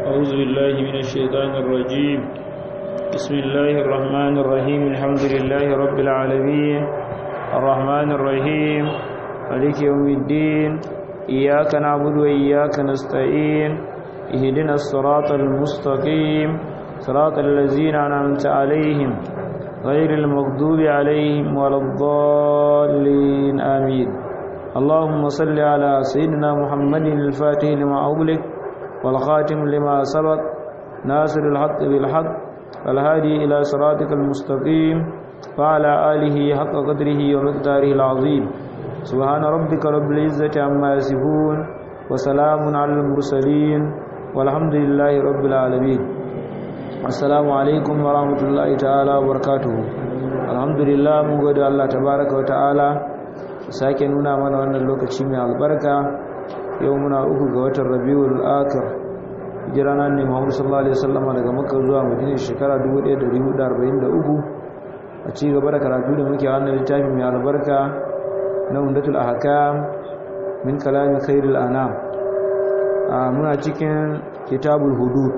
أعوذ بالله من الشيطان الرجيم بسم الله الرحمن الرحيم الحمد لله رب العالمين الرحمن الرحيم مالك يوم الدين إياك نعبد وإياك نستعين اهدنا الصراط المستقيم صراط الذين أنعمت عليهم غير المغضوب عليهم ولا الضالين آمين اللهم صل على سيدنا محمد الفاتح لما أغلق والخاتم لما سبق ناصر الحق بالحق والهادي إلى صراطك المستقيم وعلى آله حق قدره ومقداره العظيم سبحان ربك رب العزة عما يصفون وسلام على المرسلين والحمد لله رب العالمين السلام عليكم ورحمة الله تعالى وبركاته الحمد لله mun gode Allah tabaraka wa ta'ala sake nuna mana wannan lokaci mai albarka yau muna uku ga watan Rabiul Akhir hijira nan ne Muhammad sallallahu alaihi wasallam daga Makka zuwa Madina shekara 1443 a ci gaba da karatu da muke wannan littafi mai albarka na Umdatul Ahkam min kalami khairul anam muna cikin kitabul hudud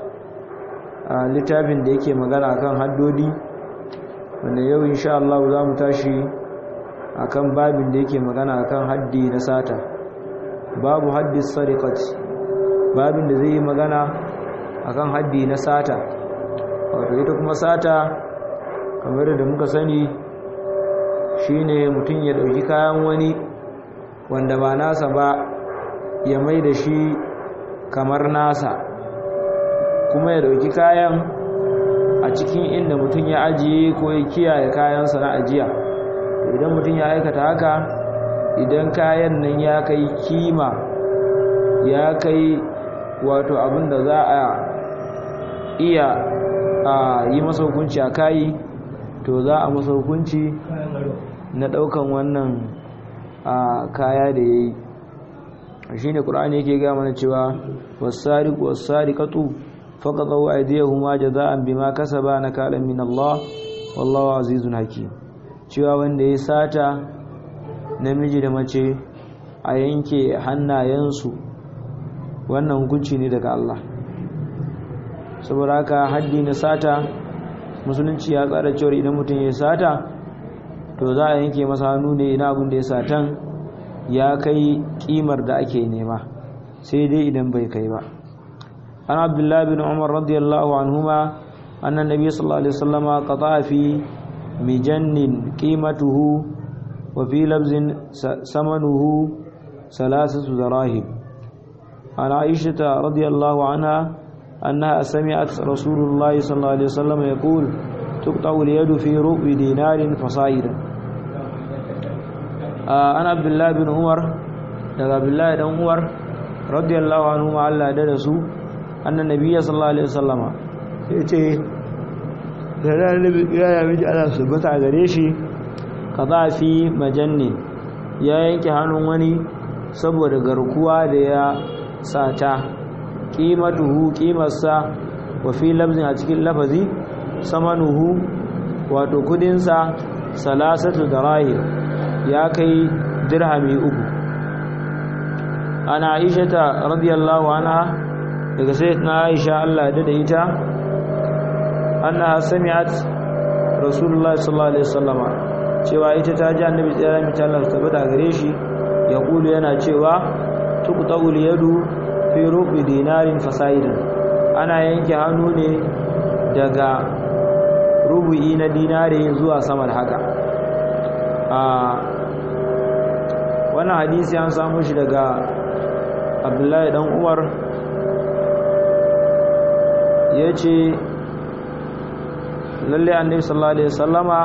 a littafin da yake magana akan haddodi wanda yau insha Allah za mu tashi akan babin da yake magana akan haddi na sata babu haddi sariqat babin da zai yi magana akan haddi na sata wato ita kuma sata kamar da muka sani shine mutum ya dauki kayan wani wanda ba nasa ba ya mai da shi kamar nasa kuma ya dauki kayan a cikin inda mutum ya ajiye ko ya kiyaye kayansa na ajiya idan mutum ya aikata haka idan kayan nan ya kai kima ya kai wato abin da za a iya a yi masa hukunci a kayi to za a masa hukunci na daukan wannan kaya da ya yi shi ne ƙura'ani yake gaya mana cewa wasariku wasarikatu فقطعوا أيديهما جزاء بما كسبا نكالا من الله والله عزيز حكيم cewa wanda ya sata namiji da mace a yanke hannayensu wannan hukunci ne daga Allah saboda haka haddi na sata musulunci ya tsara cewa idan mutum ya sata to za a yanke masa hannu ne ina abin da ya satan ya kai kimar da ake nema sai dai idan bai kai ba عن عبد الله بن عمر رضي الله عنهما أن النبي صلى الله عليه وسلم قطع في مجن قيمته وفي لبز ثمنه ثلاثة دراهم عن عائشة رضي الله عنها أنها سمعت رسول الله صلى الله عليه وسلم يقول تقطع اليد في ربع دينار فصائدا أنا عبد الله بن عمر عبد الله بن عمر رضي الله عنهما الله درسوا annan nabiya sallallahu alaihi wasallama sai ce da ranar ya yami ji ana subata a gare shi ka za fi majanni ya yanke hannun wani saboda garkuwa da ya sata ƙimatuhu ƙimarsa wa fi labzin a cikin lafazi samanuhu wato kudinsa salasatu da rahir ya kai dirhami uku ana aishata radiyallahu anha daga sayyidina Aisha Allah da ita annaha sami'at Rasulullahi sallallahu alaihi wasallam cewa ita ta ji Annabi tsaya mi ta Allah tabbata gare shi ya kulu yana cewa tuqta'ul yadu fi rubi dinarin fasaidan ana yanke hannu ne daga rubu'i na dinare zuwa sama da haka a wannan hadisi an samu shi daga Abdullahi dan Umar ya ce lalle annabi sallallahu alaihi wasallama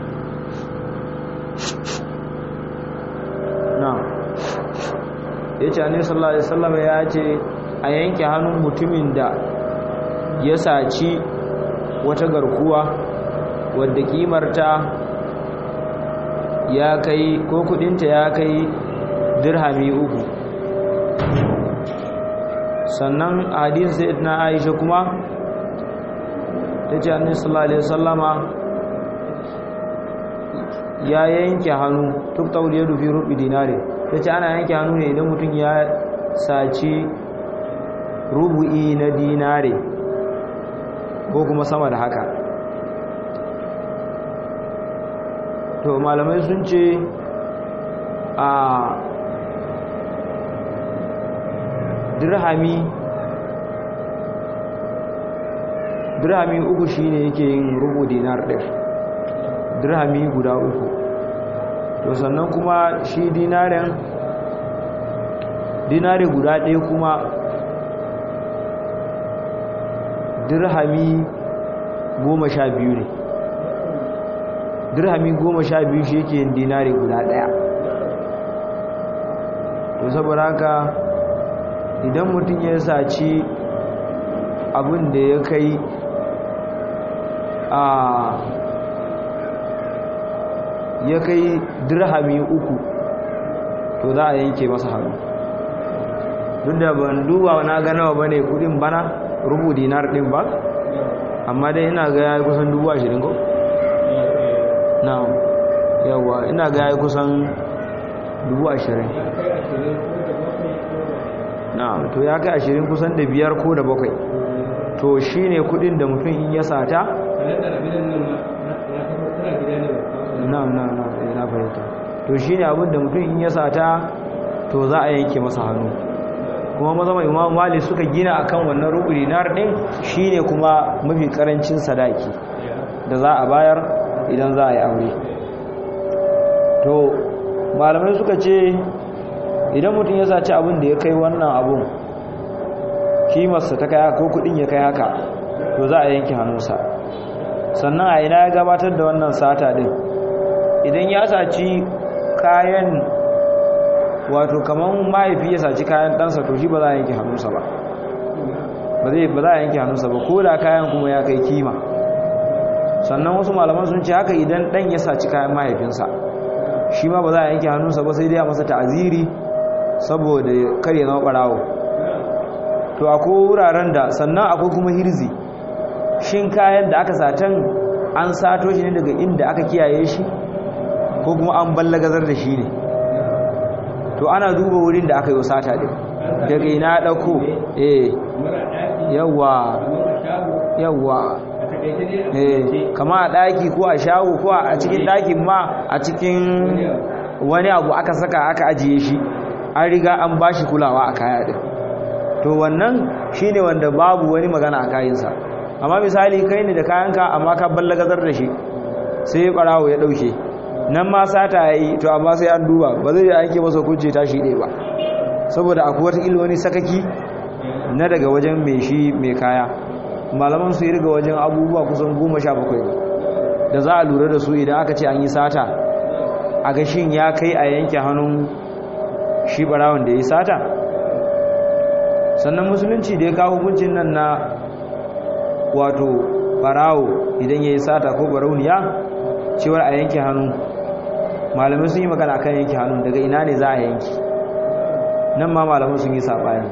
na ya ce annabi sallallahu alaihi wasallama ya ce a yanke hannun mutumin da ya saci wata garkuwa wadda kimarta ya kai ko kudinta ya kai dirhami uku sannan hadisi sayyidina Aisha kuma tace annabi sallallahu alaihi wasallama ya yanke hannu tuk tawliyadu fi rubi dinare tace ana yanke hannu ne idan mutum ya saci rubu'i na dinare ko kuma sama da haka to malamai sun ce a dirhami dirhami uku shine yake yin rubu dinar ɗin dirhami guda uku to sannan kuma shi dinarin dinari guda ɗaya kuma dirhami goma sha biyu ne dirhami goma sha biyu shi yake yin dinari guda ɗaya to saboda haka idan mutum ya saci abin da ya kai a ya kai dirhami uku to za a yanke masa hannu duk da ban duba na ganawa ba ne kudin bana rubu dinar din ba amma dai ina ga yayi kusan dubu ashirin ko? na yawa ina ga yayi kusan dubu ashirin na to ya kai ashirin kusan da biyar ko da bakwai to shi ne kudin da mutum in ya sata na na na na fahimta to shi ne abin da mutum in ya sata to za a yanke masa hannu kuma mazama imam mali suka gina akan wannan rubu dinar din shine kuma mafi karancin sadaki da za a bayar idan za a yi aure to malamai suka ce idan mutum ya saci abin da ya kai wannan abun kimarsa ta kai ko kudin ya kai haka to za a yanke hannunsa sannan a ina ya gabatar da wannan sata din idan ya saci kayan wato kamar mahaifi ya saci kayan ɗansa to shi ba za a yanke hannunsa ba ba za a yanke hannunsa ba ko da kayan kuma ya kai kima sannan wasu malaman sun ce haka idan ɗan ya saci kayan mahaifinsa shi ma ba za a yanke hannunsa ba sai dai a masa ta'aziri saboda kare zama ɓarawo to akwai wuraren da sannan akwai kuma hirzi shin kayan da aka satan an sato shi ne daga inda aka kiyaye shi ko kuma an ballagazar da shi ne to ana duba wurin da aka yi sata din daga ina ɗauko eh yawa yawa eh kama a ɗaki ko a shago ko a cikin ɗakin ma a cikin wani abu aka saka aka ajiye shi an riga an ba shi kulawa a kaya din to wannan shine wanda babu wani magana a kayansa amma misali kai ne da kayanka amma ka ballagazar da shi sai barawo ya ɗauke nan ma sata ya yi to amma sai an duba ba zai aiki masa kunce tashi ɗaya ba saboda akwai wata wani sakaki na daga wajen mai shi mai kaya malaman su yi riga wajen abubuwa kusan goma sha bakwai ne da za a lura da su idan aka ce an yi sata a gashin ya kai a yanke hannun shi barawon da ya yi sata sannan musulunci da ya kawo hukuncin nan na wato barawo idan ya yi sata ko barauniya cewar a yanke hannu malamai sun yi magana kan yanke hannu daga ina ne za a yanki nan ma malamai sun yi saɓani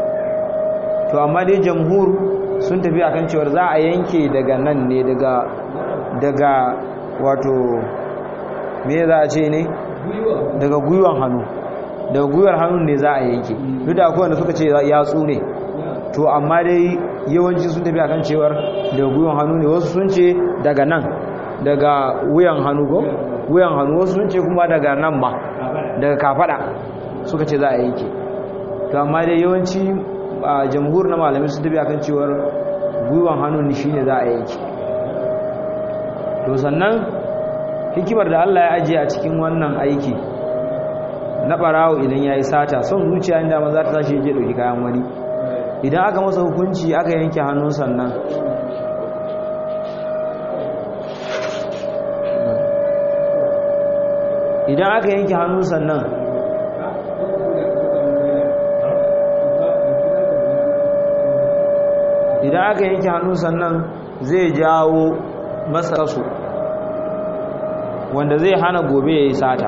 to amma dai jamhur sun tafi akan cewar za a yanke daga nan ne daga daga wato me za a ce ne daga gwiwan hannu daga gwiwar hannun ne za a yanke duk da akwai wanda suka ce yatsu ne to amma dai yawanci sun tafi akan cewar daga gwiwan hannu ne wasu sun ce daga nan daga wuyan hannu ko wuyan hannu wasu sun ce kuma daga nan ba daga kafada suka ce za a yanke to amma dai yawanci a jamhur na malamai sun tafi akan cewar gwiwan hannu ne shine za a yanke to sannan hikimar da Allah ya ajiye a cikin wannan aiki na barawo idan ya yi sata son zuciya inda ma za ta tashi je ɗauki kayan wani idan aka masa hukunci aka yanke hannun sannan idan aka yanke hannun sannan idan aka yanke hannun sannan zai jawo masa rasu wanda zai hana gobe ya yi sata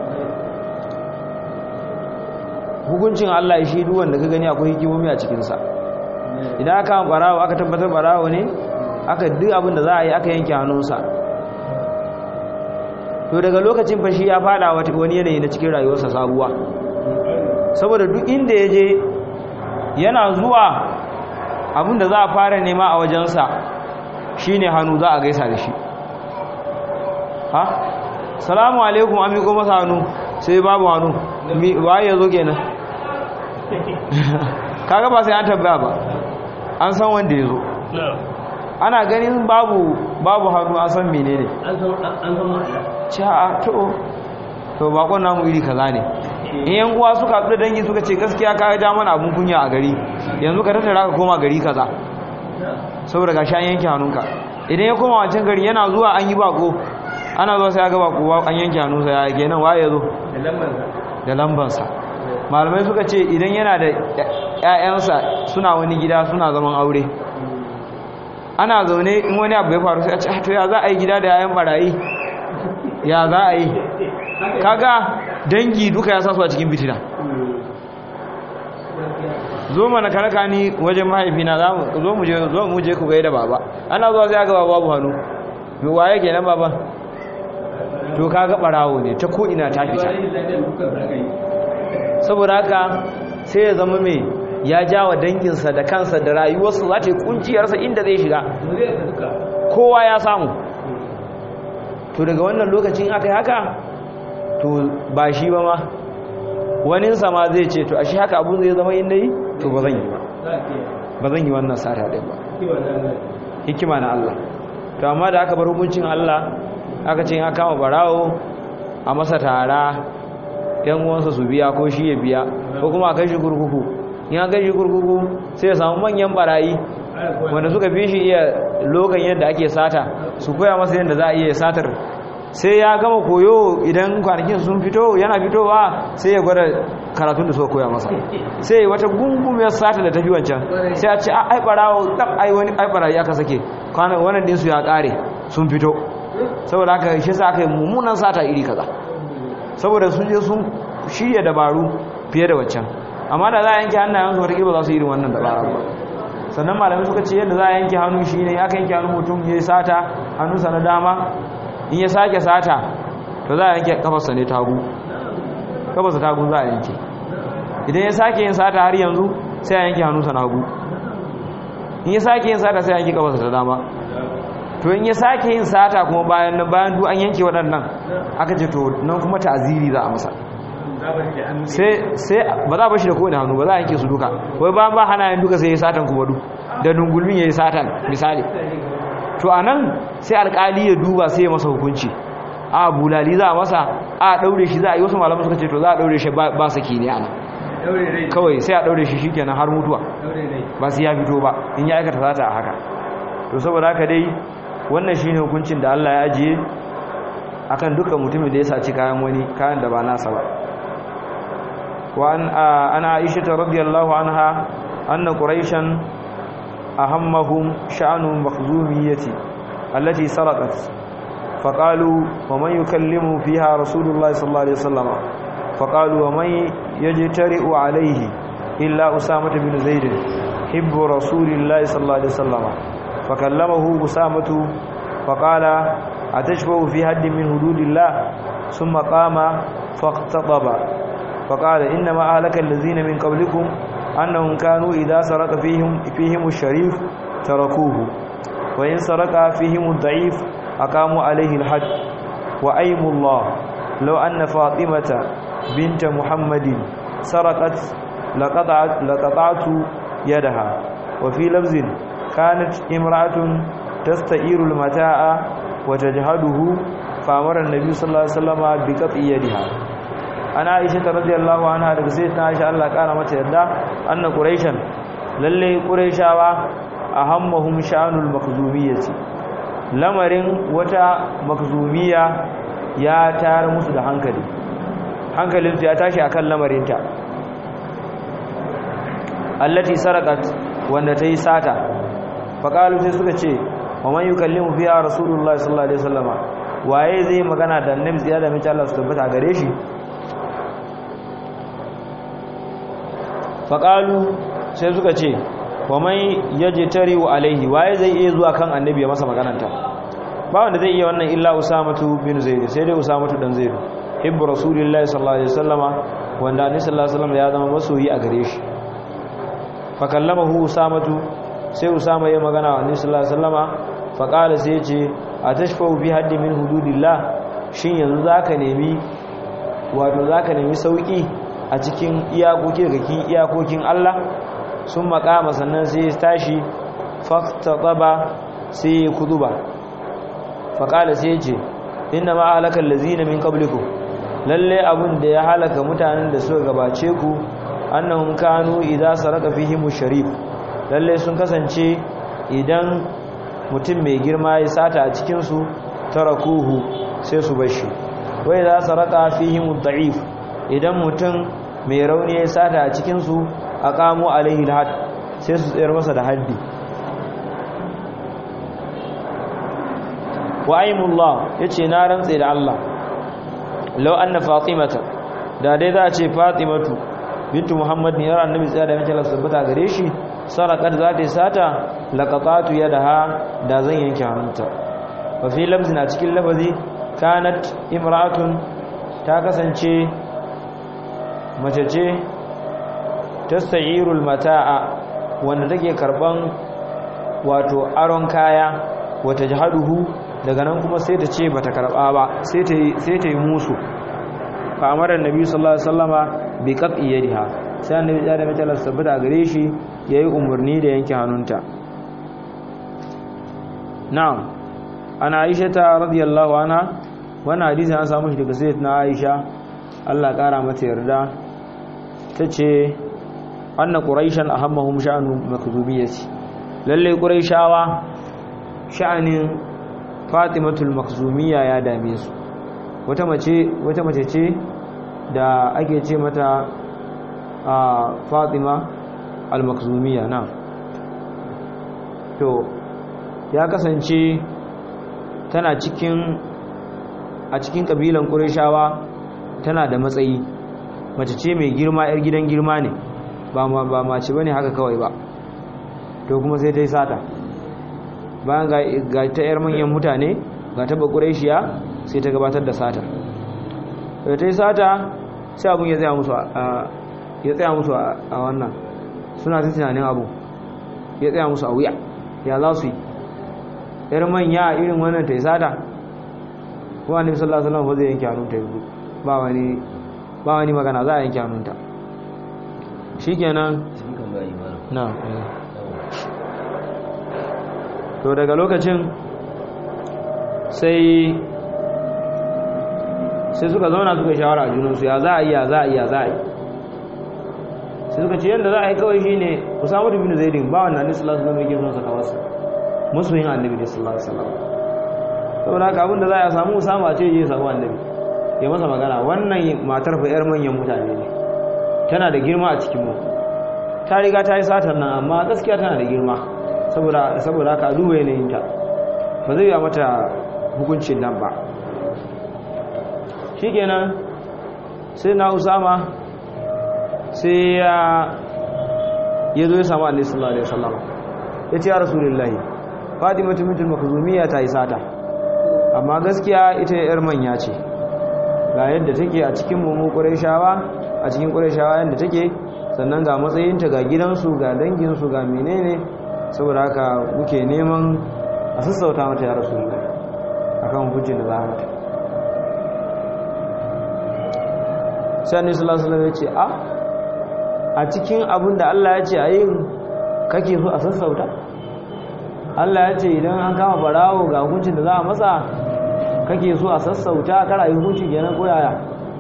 hukuncin Allah shi duk wanda ka gani akwai hikimomi a cikinsa idan aka barawo aka tabbatar barawo ne aka duk abin da za a yi aka yanke hannunsa to daga lokacin fashi ya fada wani yanayi na cikin rayuwarsa sabuwa saboda duk inda ya je yana zuwa abinda za a fara nema a wajensa shine hannu za a gaisa da shi ha salamu alaikum an miƙo masa hannu sai babu hannu waye ya zo kenan kaga ba sai an tabbaya ba an san wanda ya zo ana ganin babu babu hannu an san menene an san ma'ana ca to to bakon namu iri kaza ne in yan uwa suka haɗu da dangi suka ce gaskiya ka ja mana abun kunya a gari yanzu ka tattara ka koma gari kaza saboda ga an yanke hannunka idan ya koma wancan gari yana zuwa an yi bako ana zuwa sai ya ga bako an yanke hannunsa ya kenan waye ya zo da lambar da lambansa malamai suka ce idan yana da ƴaƴansa suna wani gida suna zaman aure ana zaune in wani abu ya faru sai a ce to ya za a yi gida da yayan barayi ya za a yi kaga dangi duka ya sasu a cikin fitina zo mana karaka ni wajen mahaifina za mu zo mu je zo mu je ku gaida baba ana zuwa sai ga baba babu hannu me waye kenan baba to kaga barawo ne ta ko ina ta fita saboda haka sai ya zama mai ya jawa danginsa da kansa da rayuwarsa za ta yi kunciyarsa inda zai shiga kowa ya samu to daga wannan lokacin aka yi haka to ba shi ba ma waninsa ma zai ce to a shi haka abun zai zama inda yi to ba zan yi ba ba zan yi wannan sata ɗin ba hikima na Allah to amma da aka bar hukuncin Allah aka ce aka kama barawo a masa tara yan uwansa su biya ko shi ya biya ko kuma a kai shi kurkuku in an kai shi kurkuku sai ya samu manyan barayi wanda suka fi shi iya lokan yadda ake sata su koya masa yadda za a iya satar sai ya gama koyo idan kwanakin sun fito yana fitowa sai ya gwada karatun da suka koya masa sai wata gungumiyar sata da tafi wancan sai a ce a ai barawo dab ai wani ai barayi aka sake kwanan wannan din su ya kare sun fito saboda haka shi sa aka yi mummunan sata iri kaza saboda sun je sun shirya dabaru fiye da waccan amma da za a yanke hannayensu wata ba za su yi irin wannan dabara ba sannan malamai suka ce yadda za a yanke hannu shi ne aka yanke hannu mutum ya yi sata hannunsa na dama in ya sake sata to za a yanke kafarsa ne tagu kafarsa tagu za a yanke idan ya sake yin sata har yanzu sai a yanke hannunsa na hagu in ya sake yin sata sai a yanke kafarsa ta dama to in ya sake yin sata kuma bayan nan bayan duk an yanke waɗannan aka ce to nan kuma ta'aziri za a masa sai sai ba za a bashi da kowane hannu ba za a yanke su duka wai ba ba hana yin duka sai ya satan kuma du da dungulmin ya yi satan misali to a nan sai alkali ya duba sai ya masa hukunci a bulali za a masa a daure shi za a yi wasu malaman suka ce to za a daure shi ba saki ne ana kawai sai a daure shi shikenan har mutuwa ba sai ya fito ba in ya aikata sata a haka to saboda haka dai wannan shine hukuncin da Allah ya ajiye akan dukkan mutumin da ya saci kayan wani kayan da ba nasa ba wa an ana Aisha radhiyallahu anha anna quraishan ahammahum sha'nu makhzumiyati allati sarqat فقالوا ومن يكلم فيها رسول الله صلى الله عليه وسلم فقالوا ومن يجترئ عليه إلا أسامة بن زيد حب رسول الله صلى الله عليه وسلم فكلمه أسامة فقال أتشبه في حد من حدود الله ثم قام فاقتضب فقال إنما أهلك الذين من قبلكم أنهم كانوا إذا سرق فيهم, فيهم الشريف تركوه وإن سرق فيهم الضعيف أقاموا عليه الحد وأيم الله لو أن فاطمة بنت محمد سرقت لقطعت, لقطعت يدها وفي لفظ كانت امرأة تستئير المتاع وتجهده فأمر النبي صلى الله عليه وسلم بقطع يدها أنا عائشة رضي الله عنها daga sayyidina Aisha Allah kara mata yadda anna quraishan lalle quraishawa ahammahum sha'anul makhzumiyyati lamarin wata makhzumiyya ya tayar musu da hankali hankalinsu ya tashi akan lamarinta allati sarakat wanda ta yi sata faƙalu sai suka ce wa man yukallimu fiha rasulullahi sallallahu alaihi wasallama waye zai magana da annabi ziyada da mace Allah su tabbata gare shi faƙalu sai suka ce wa man yajtari wa alaihi waye zai iya zuwa kan annabi ya masa magananta ba wanda zai iya wannan illa usamatu bin zaid sai dai usamatu dan zaid hibbu rasulillahi sallallahu alaihi wasallama wanda annabi sallallahu alaihi wasallam ya zama masoyi a gare shi fa kallamahu usamatu sai usama ya magana wa annabi sallallahu alaihi wasallama fa qala sai yace atashfau bi haddi min hududillah shin yanzu zaka nemi wato zaka nemi sauki a cikin iyakoki daga cikin iyakokin Allah sun makama sannan sai ya tashi faqtataba sai ya kuduba fa qala sai yace inna ma halakal ladzina min qablikum lalle abun da ya halaka mutanen da suka gabace ku annahum kanu idza saraka fihim sharif lalle sun kasance idan mutum mai girma ya sata a cikin su tarakuhu sai su bar shi wai za saraka fihim da'if idan mutum mai rauni ya sata a cikin su aqamu alaihi alhad sai su tsayar masa da haddi wa aimullah yace na rantse da Allah law anna fatimata da dai za a ce fatimatu bintu muhammad ne yar annabi tsaya da mace Allah sabbata gare shi sarakat za ta sata laqatatu yadaha da zan yanke hannunta wa fi lafzin a cikin lafazi kanat imra'atun ta kasance mace ce tasta'irul mata'a wanda take karban wato aron kaya wata jahaduhu daga nan kuma sai ta ce bata karba ba sai ta sai ta yi musu fa amara annabi sallallahu alaihi wasallama bi qat'i yadiha sai annabi ya da mace Allah sabbata gare shi yayi umarni da yanke hannunta na'am ana Aisha ta radiyallahu anha wannan hadisi an samu shi daga sayyidatina Aisha Allah kara mata yarda tace anna quraishan ahammahum sha'anu makzubiyyati lalle quraishawa sha'anin fatimatul makzumiyya ya dame su wata mace wata mace ce da ake ce mata a fatima al-makzumiyya na to ya kasance tana cikin a cikin kabilan qurayshawa tana da matsayi mace ce mai girma yar gidan girma ne ba ma ba mace bane haka kawai ba to kuma sai ta yi sata bayan ga ta yar manyan mutane ga ta bakureshiya sai ta gabatar da sata da ta yi sata sai abin ya tsaya musu ya tsaya musu a wannan suna ta tunanin abu ya tsaya musu a wuya ya za su yi yar manya irin wannan ta yi sata kuma annabi sallallahu alaihi wasallam zai yanke hannunta yanzu ba wani ba wani magana za a yanke hannunta shikenan na to daga lokacin sai sai suka zauna suka shawara a junansu ya za a yi ya za a yi ya za a yi sai suka ce yadda za a yi kawai shi ne usamu da binu zaidin ba wannan annabi sallallahu alaihi wasallam yake son saka wasu musulmin annabi da sallallahu alaihi wasallam saboda haka abin da za a samu usama ce je samu annabi ya masa magana wannan matar fa yar manyan mutane ne tana da girma a cikin mu ta riga ta yi satar nan amma gaskiya tana da girma saboda saboda haka duba yanayinta ba zai yi mata hukuncin nan ba shikenan sai na usama sai ya ya zo ya samu annabi sallallahu alaihi wasallam ya ce ya rasulullahi fatimatu bintul makhzumiyya ta yi sata amma gaskiya ita yar manya ce ga yadda take a cikin mu qurayshawa a cikin qurayshawa yadda take sannan ga matsayinta ga gidansu ga danginsu ga menene saboda haka muke neman a sassauta mata ya rasulullahi akan hukuncin da za a mata sai annabi sallallahu alaihi wasallam ya ce a a cikin abin da Allah ya ce a yin kake so a sassauta Allah ya ce idan an kama barawo ga hukuncin da za a masa kake so a sassauta kara yi hukunci kenan ko yaya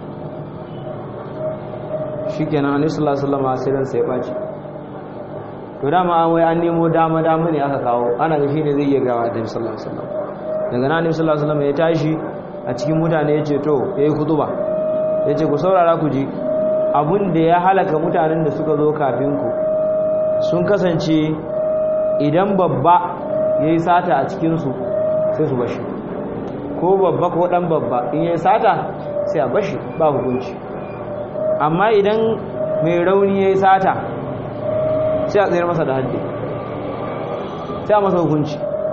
shikenan annabi sallallahu alaihi wasallam sai ran sai baci to dama an wai an nemo dama dama ne aka kawo ana ga shine zai iya gawa annabi sallallahu alaihi wasallam daga nan annabi sallallahu alaihi wasallam ya tashi a cikin mutane ya ce to yayi kutuba ya ce ku saurara ku ji abun da ya halaka mutanen da suka zo kafin ku sun kasance idan babba ya yi sata a cikinsu sai su bashi ko babba ko dan babba in ya yi sata sai a bashi ba hukunci amma idan mai rauni ya yi sata sai a tsayar masa da haddi sai a masa hukunci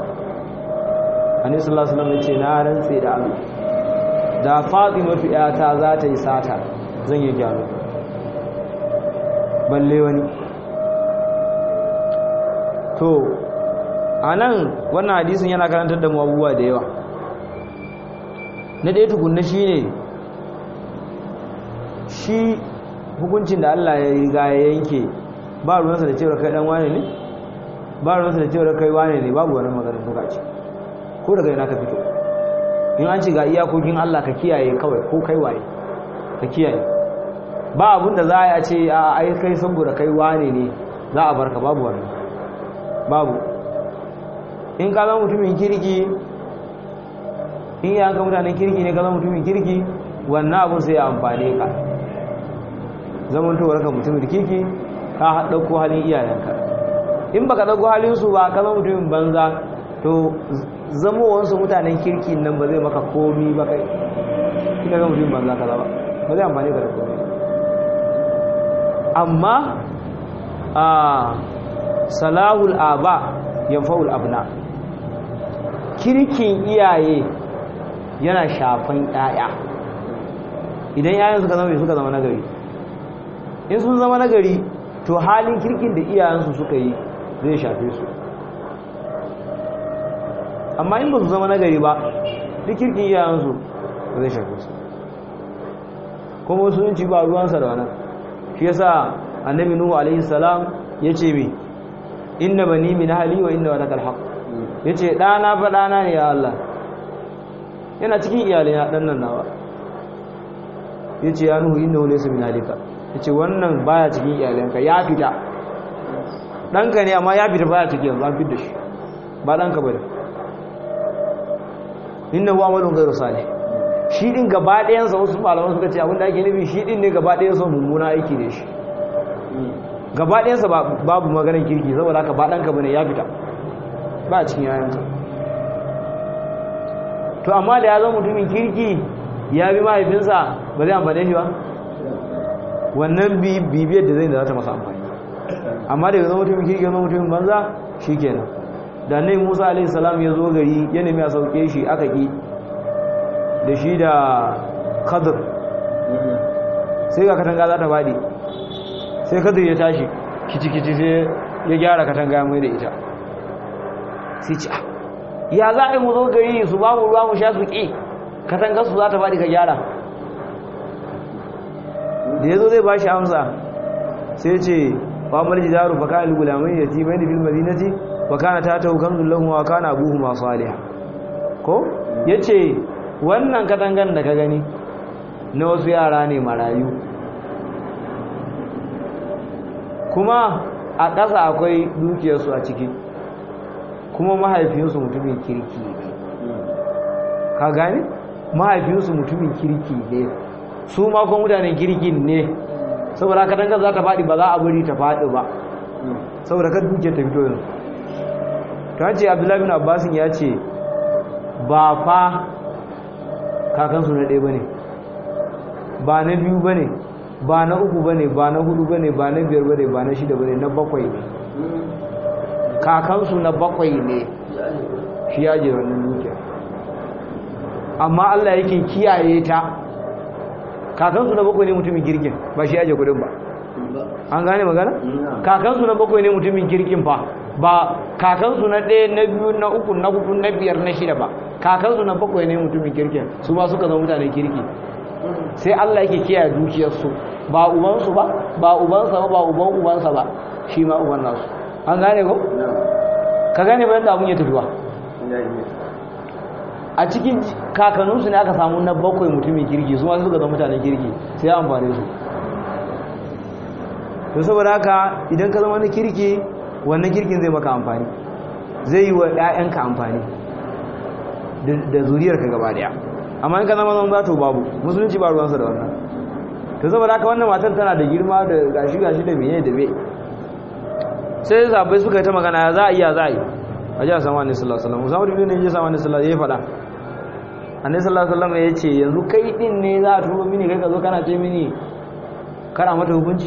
anisu Allah ya ce na rantse da Allah da fatimatu yata za ta yi sata zan yi gyaro balle wani to a nan wannan hadisin yana karantar da mu abubuwa da yawa na ɗaya tukunna shi ne shi hukuncin da Allah ya riga ya yanke ba ruwansa da cewar kai ɗan wane ne ba ruwansa da cewar kai wane ne babu wani maganin bukaci ko daga yana ka fito in an ce ga iyakokin Allah ka kiyaye kawai ko kai waye ka kiyaye ba abin da za a ce a ai kai saboda kai wane ne za a barka babu wannan babu in ka zama mutumin kirki in yi hanka mutanen kirki ne ka zama mutumin kirki wannan abin sai ya amfane ka zamantowar ka mutumin kirki ka ɗauko halin iyayenka in baka ɗauko halinsu ba ka zama mutumin banza to zamowansu mutanen kirki nan ba zai maka komi ba kai ina ga mutumin banza ka zaba ba zai amfane ka da komi amma a salahul aba yanfa'ul abna kirkin iyaye yana shafan ƴaƴa idan ƴaƴan suka zama suka zama nagari in sun zama nagari to halin kirkin da iyayensu suka yi zai shafe su amma in ba su zama nagari ba duk kirkin iyayensu ba zai shafe su kuma musulunci ba ruwansa da wannan shi yasa annabi nuhu alaihi salam yace mi inna bani min ahli wa inna walakal haqq yace dana fa dana ne ya Allah yana cikin iyalai na dan nan nawa yace ya nuhu innahu laysa min ahlika yace wannan baya cikin iyalanka ya fita danka ne amma ya fita baya cikin yanzu an fita shi ba danka bane innahu amalun ghayru salih shi din gaba ɗayansa wasu malaman suka ce abinda ake nufi shi din ne gaba ɗayansa mummuna aiki da shi gaba ɗayansa babu maganar kirki saboda haka ba ɗanka bane ya fita ba a cikin yayanka to amma da ya zama mutumin kirki ya bi mahaifinsa ba zai amfane shi ba wannan bibiyar da zai da za ta masa amfani amma da ya zama mutumin kirki ya zama mutumin banza shi kenan da nai musa alaihissalam ya zo gari ya nemi a sauke shi aka ƙi da shi da kadir sai ga katanga za ta faɗi sai kadir ya tashi kici-kici sai ya gyara katanga mai da ita sai ci ya za a yi mu zo gari su ba mu ruwa mu sha su ƙi katangar su za ta faɗi ka gyara da ya zo zai ba shi amsa sai ce famar jidaru fa kana gulamai ya ti bai da fil madinati fa kana ta ta hukan lahu wa kana abuhu ma salih ko yace wannan katangan da ka gani na wasu yara ne marayu kuma a ƙasa akwai dukiyarsu a ciki kuma mahaifinsu mutumin kirki ne ka gane mahaifinsu mutumin kirki ne su ma kuma mutanen kirkin ne saboda katangar za ta faɗi ba za a bari ta faɗi ba saboda kan dukiyar ta fito yanzu ta ce abdullahi bin abbasin ya ce ba fa kakansu na ɗaya ba ne ba na biyu ba ne ba na uku ba ne ba na hudu ba ne ba na biyar ba ne ba na shida ba ne na bakwai ne kakansu na bakwai ne shi ya je wannan dukiyar amma allah yake kiyaye ta kakansu na bakwai ne mutumin kirkin ba shi ya je kudin ba an gane magana? kakansu na bakwai ne mutumin kirkin fa ba kakansu na ɗaya na biyu na uku na hudu na biyar na shida ba kakansu na bakwai ne mutumin kirkin su ba suka zama mutanen kirki sai Allah yake kiyaye dukiyarsu ba ubansu ba ba ubansa ba ba uban ubansa ba shi ma uban nasu an gane ko ka gane bayan da abun ya tafiwa a cikin kakanninsu ne aka samu na bakwai mutumin kirki su ma suka zama mutanen kirki sai ya amfane su to saboda haka idan ka zama na kirki wannan kirkin zai maka amfani zai yi wa 'ya'yanka amfani da zuriyarka gaba daya amma in ka zama zan zato babu musulunci ba ruwansa da wannan to saboda haka wannan matar tana da girma da gashi gashi da meye da me sai sabai suka yi ta magana ya za a iya za a yi a ji a sama ne sallallahu alaihi wasallam musamman da ne ya sama ne sallallahu ya faɗa annabi sallallahu alaihi wasallam ya ce yanzu kai din ne za a turo mini kai ka zo kana ce mini kana mata hukunci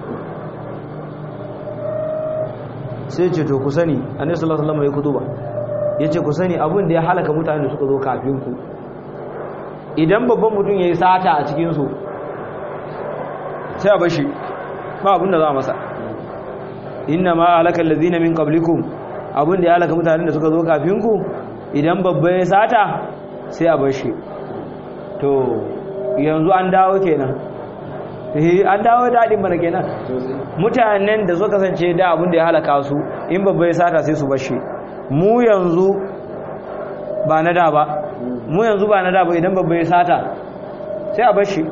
sai ce to ku sani annabi sallallahu alaihi wasallam ya kutuba yace ku sani abin da ya halaka mutane da suka zo kafin ku idan babban mutum yayi sata a cikin su sai a bashi ba abin da za a masa inna ma halaka allazina min qablikum abin da ya halaka mutanen da suka zo kafin ku idan babba ya sata sai a bar shi to yanzu an dawo kenan eh an dawo daɗin mana kenan mutanen da suka kasance da abin da ya halaka su in babba ya sata sai su bar shi mu yanzu ba na da ba mu yanzu ba na da ba idan babba ya sata sai a bar shi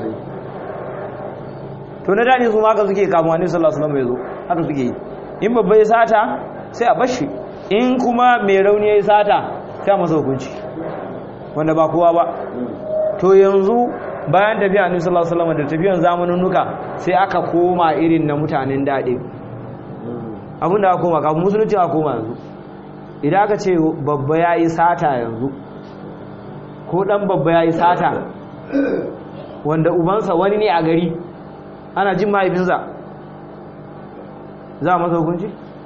to na daɗi su ma haka suke kamuwa ne sallallahu alaihi wasallam ya zo haka suke yi in babba ya sata sai a bar shi in kuma mai rauni ya yi sata sai a masa hukunci wanda ba kowa ba to yanzu bayan tafiya annabi sallallahu alaihi wasallam da tafiyan zamaninnuka sai aka koma irin na mutanen daɗe abinda aka koma kafin musulunci aka koma yanzu idan aka ce babba ya yi sata yanzu ko ɗan babba ya yi sata wanda ubansa wani ne a gari ana jin mahaifinsa za a masa hukunci?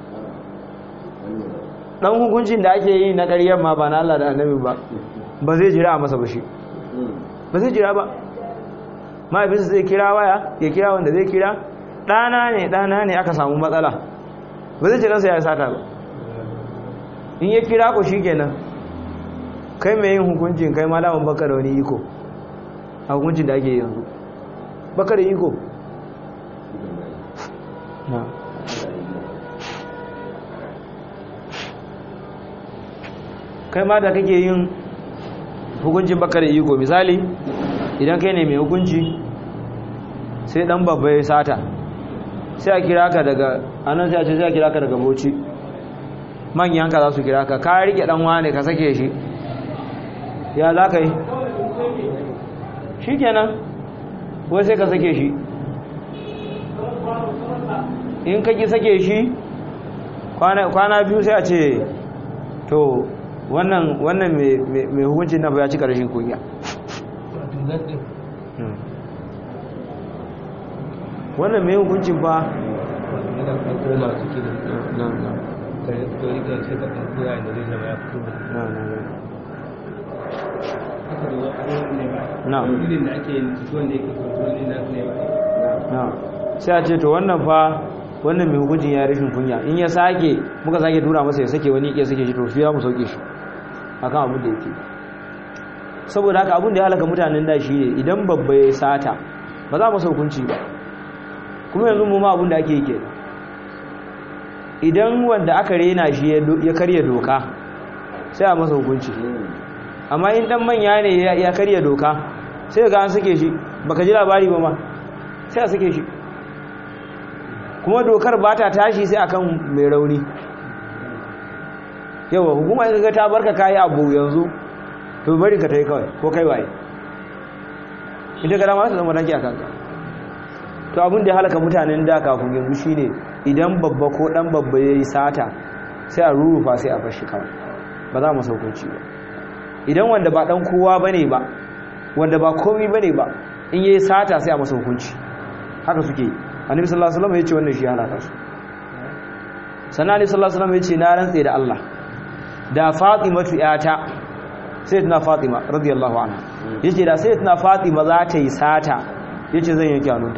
ɗan hukuncin da ake yi na ƙaryar ma ba na Allah da annabi ba ba zai jira a masa ba shi ba zai jira ba mahaifinsa zai kira waya ya kira wanda zai kira ɗana ne ɗana ne aka samu matsala ba zai jiransa ya sata ba in ya kira ku shi kenan kai mai yin hukuncin kai malamin baka da wani iko a hukuncin da ake yanzu baka da iko kai ma da kake yin hukuncin baka da iko misali idan kai ne mai hukunci sai dan babba ya sata sai a kira ka daga anan sai a ce sai a kira ka daga boci manyan ka za su kira ka ka rike dan wane ka sake shi ya za ka yi shi kenan wai sai ka sake shi in ka ki sake shi kwana biyu sai a ce to wannan wannan mai hukuncin na ya ci karshen kunya wannan mai hukuncin ba sai a ce to wannan fa wannan mai hukuncin ya rashin kunya in ya sake muka sake tura masa ya sake wani ya sake shi to su ya mu sauke shi akan abin da yake saboda haka abin da ya halaka mutanen da shi ne idan babba ya sata ba za mu hukunci ba kuma yanzu mu ma abin da ake yi kenan idan wanda aka rena shi ya karya doka sai a masa hukunci amma in dan manya ne ya karya doka sai ga an sake shi baka ji labari ba ma sai a sake shi kuma dokar ba ta tashi sai akan mai rauni yawa hukuma in ga ta barka kayi abu yanzu to bari ka tai kawai ko kai waye ita ga dama ta zama naki a kanka to abin da ya halaka mutanen da kafin yanzu shine idan babba ko dan babba yayi sata sai a rurufa sai a fashi kawai ba za mu saukoci ba idan wanda ba dan kowa bane ba wanda ba komai bane ba in yayi sata sai a masa hukunci haka suke annabi sallallahu alaihi wasallam yace wannan shi halaka su sannan annabi sallallahu alaihi wasallam yace na rantse da Allah da Fatimatu yata sayyidatuna Fatima radiyallahu anha yace da sayyidatuna Fatima za ta yi sata yace zan yanke hannunta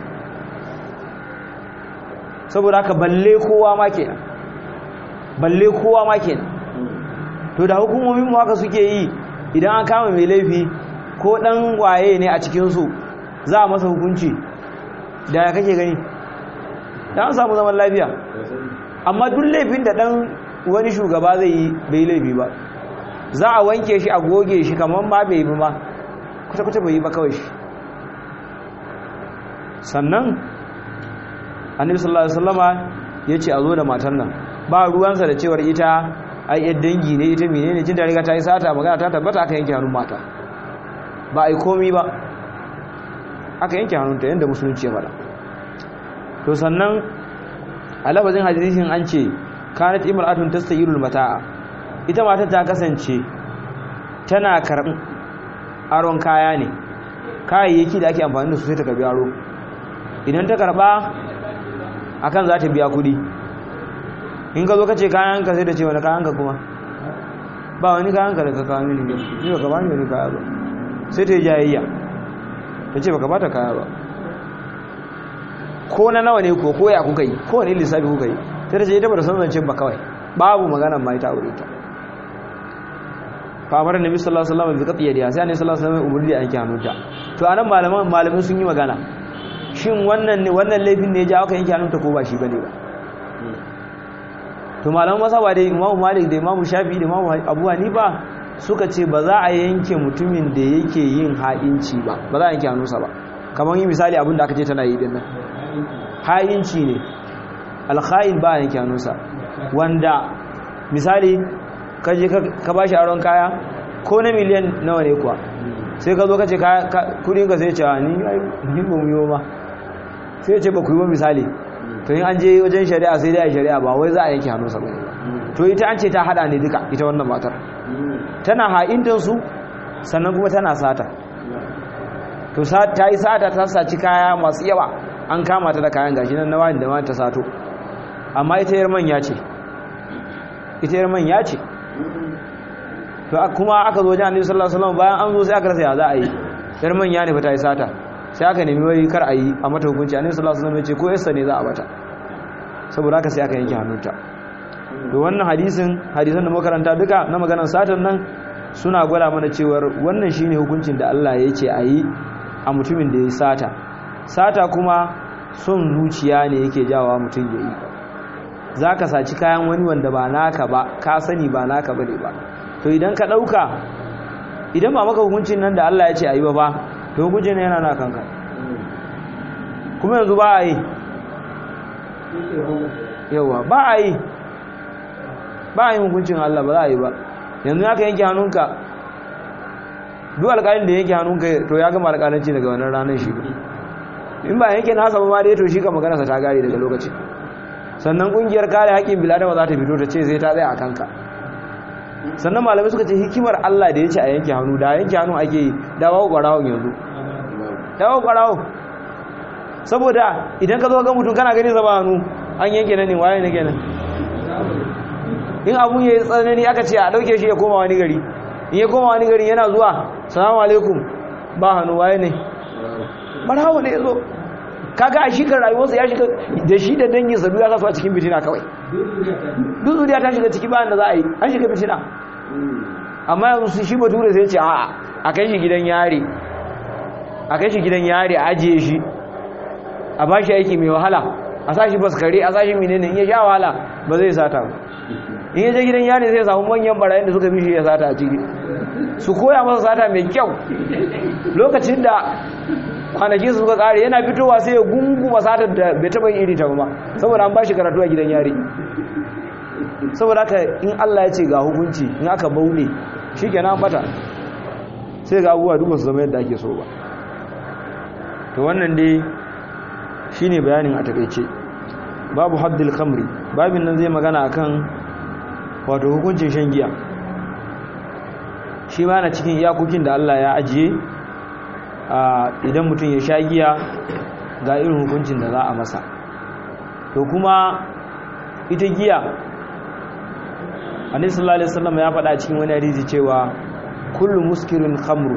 saboda haka balle kowa ma kenan balle kowa ma kenan to da hukumomin mu haka suke yi idan an kama mai laifi ko dan waye ne a cikin su za a masa hukunci da ya kake gani da an samu zaman lafiya amma duk laifin da dan wani shugaba zai yi bai laifi ba za a wanke shi a goge shi kamar ma bai yi ba kuta-kuta bai yi ba kawai shi sannan annabi sallallahu alaihi wasallama yace a zo da matan nan ba ruwansa da cewar ita ai yar dangi ne ita menene jin da riga ta yi sata magana ta tabbata aka yanke hannun mata ba ai komi ba aka yanke hannunta yanda musulunci ya faɗa to sannan a lafazin hadisin an ce kanat imra'atun tastayirul mata'a ita mata ta kasance tana karɓin aron kaya ne kayayyaki da ake amfani da su sai ta karbi aro idan ta karba akan za ta biya kudi in ka zo ka ce kayanka sai da ce wani kayanka kuma ba wani kayanka da ka kawo mini ne ba ka ba ni wani kaya ba sai ta yi jayayya ta ce ba ka ba ta kaya ba ko na nawa ne ko ko ya kuka yi ko wani lissafi kuka yi sai ta ce ita ba da san zancen ba kawai babu magana mai ta aure ta fa amara nabi sallallahu alaihi wasallam bi qati yadiha sai annabi sallallahu alaihi wasallam umurni da yanke hannunta to anan malaman malamin sun yi magana shin wannan ne wannan laifin ne ya ja aka yanke hannunta ko ba shi bane ba to malaman masaba da imamu malik da imamu shafi da imamu abu hanifa suka ce ba za a yanke mutumin da yake yin ha'inci ba ba za a yanke hannunsa ba kamar yi misali abin da aka ce tana yi din nan ha'inci ne alkha'in ba a yanke hannunsa wanda misali ka je ka ba shi aron kaya ko na miliyan nawa ne kuwa sai ka zo ka ce kudin ka sai ce ni ni ba mu yi ba sai ce ba ku yi ba misali to in an je wajen shari'a sai dai a shari'a ba wai za a yanke hannunsa ba to ita an ce ta hada ne duka ita wannan matar tana ha'intan su sannan kuma tana sata to ta yi sata ta saci kaya masu yawa an kama ta da kayan gashi nan na wani da ta sato amma ita yar manya ce ita yar manya ce to kuma aka zo wajen annabi sallallahu alaihi wasallam bayan an zo sai aka rasa ya za a yi yar manya ne fa ta yi sata sai aka nemi wai kar a yi a mata hukunci annabi sallallahu alaihi wasallam ya ce ko yassa ne za a bata saboda haka sai aka yanke hannunta to wannan hadisin hadisan da makaranta duka na maganar satan nan suna gwada mana cewar wannan shine hukuncin da Allah ya ce a yi a mutumin da ya sata sata kuma son zuciya ne yake jawa mutum ya yi za ka saci kayan wani wanda ba naka ba ka sani ba naka ba ne ba to idan ka ɗauka idan ba maka hukuncin nan da Allah ya ce a yi ba ba to hukuncin yana na kanka kuma yanzu ba a yi yawa ba a yi ba a yi hukuncin Allah ba za a yi ba yanzu ya ka yanke hannunka duk alƙalin da yanke hannunka to ya gama alƙalanci daga wannan ranar shi in ba yanke nasa ba ma dai to shi ka maganarsa ta gare daga lokaci sannan ƙungiyar kare haƙƙin biladama za ta fito ta ce sai ta tsaya a kanka sannan malamai suka ce hikimar Allah da ya ce a yanke hannu da yanke hannu ake yi dawo ƙwarawon yanzu dawo ƙwarawo saboda idan ka zo ga mutum kana gani zaba hannu an yanke nan ne waye ne kenan in abun ya yi tsanani aka ce a ɗauke shi ya koma wani gari in ya koma wani gari yana zuwa salamu alaikum ba hannu waye ne barawo ne ya zo kaga a shi kan rayuwarsa ya shiga da shi da dangin sa ya kasu a cikin fitina kawai duk zuriya ta shiga ciki bayan da za a yi an shiga fitina amma yanzu shi bature sai ce a'a a kai shi gidan yari a kai shi gidan yari a ajiye shi a ba shi aiki mai wahala a sa shi baskare a sa shi menene in ya sha wahala ba zai sata ba in ya je gidan yari zai samu manyan barayin da suka bi shi ya sata a ciki su koya masa sata mai kyau lokacin da kwanaki su suka kare yana fitowa sai ya gunguma satar da bai taba iri ta ba saboda an ba shi karatu a gidan yari saboda haka in Allah ya ce ga hukunci in aka baune shi ke nan bata sai ga abubuwa duk su zama yadda ake so ba to wannan dai shi ne bayanin a takaice babu haddil khamri babin nan zai magana akan wato hukuncin shan giya shi ma na cikin iyakokin da Allah ya ajiye idan mutum ya sha giya ga irin hukuncin da za a masa to kuma ita giya annabi sallallahu alaihi wasallam ya faɗa cikin wani hadisi cewa kullu muskirin khamru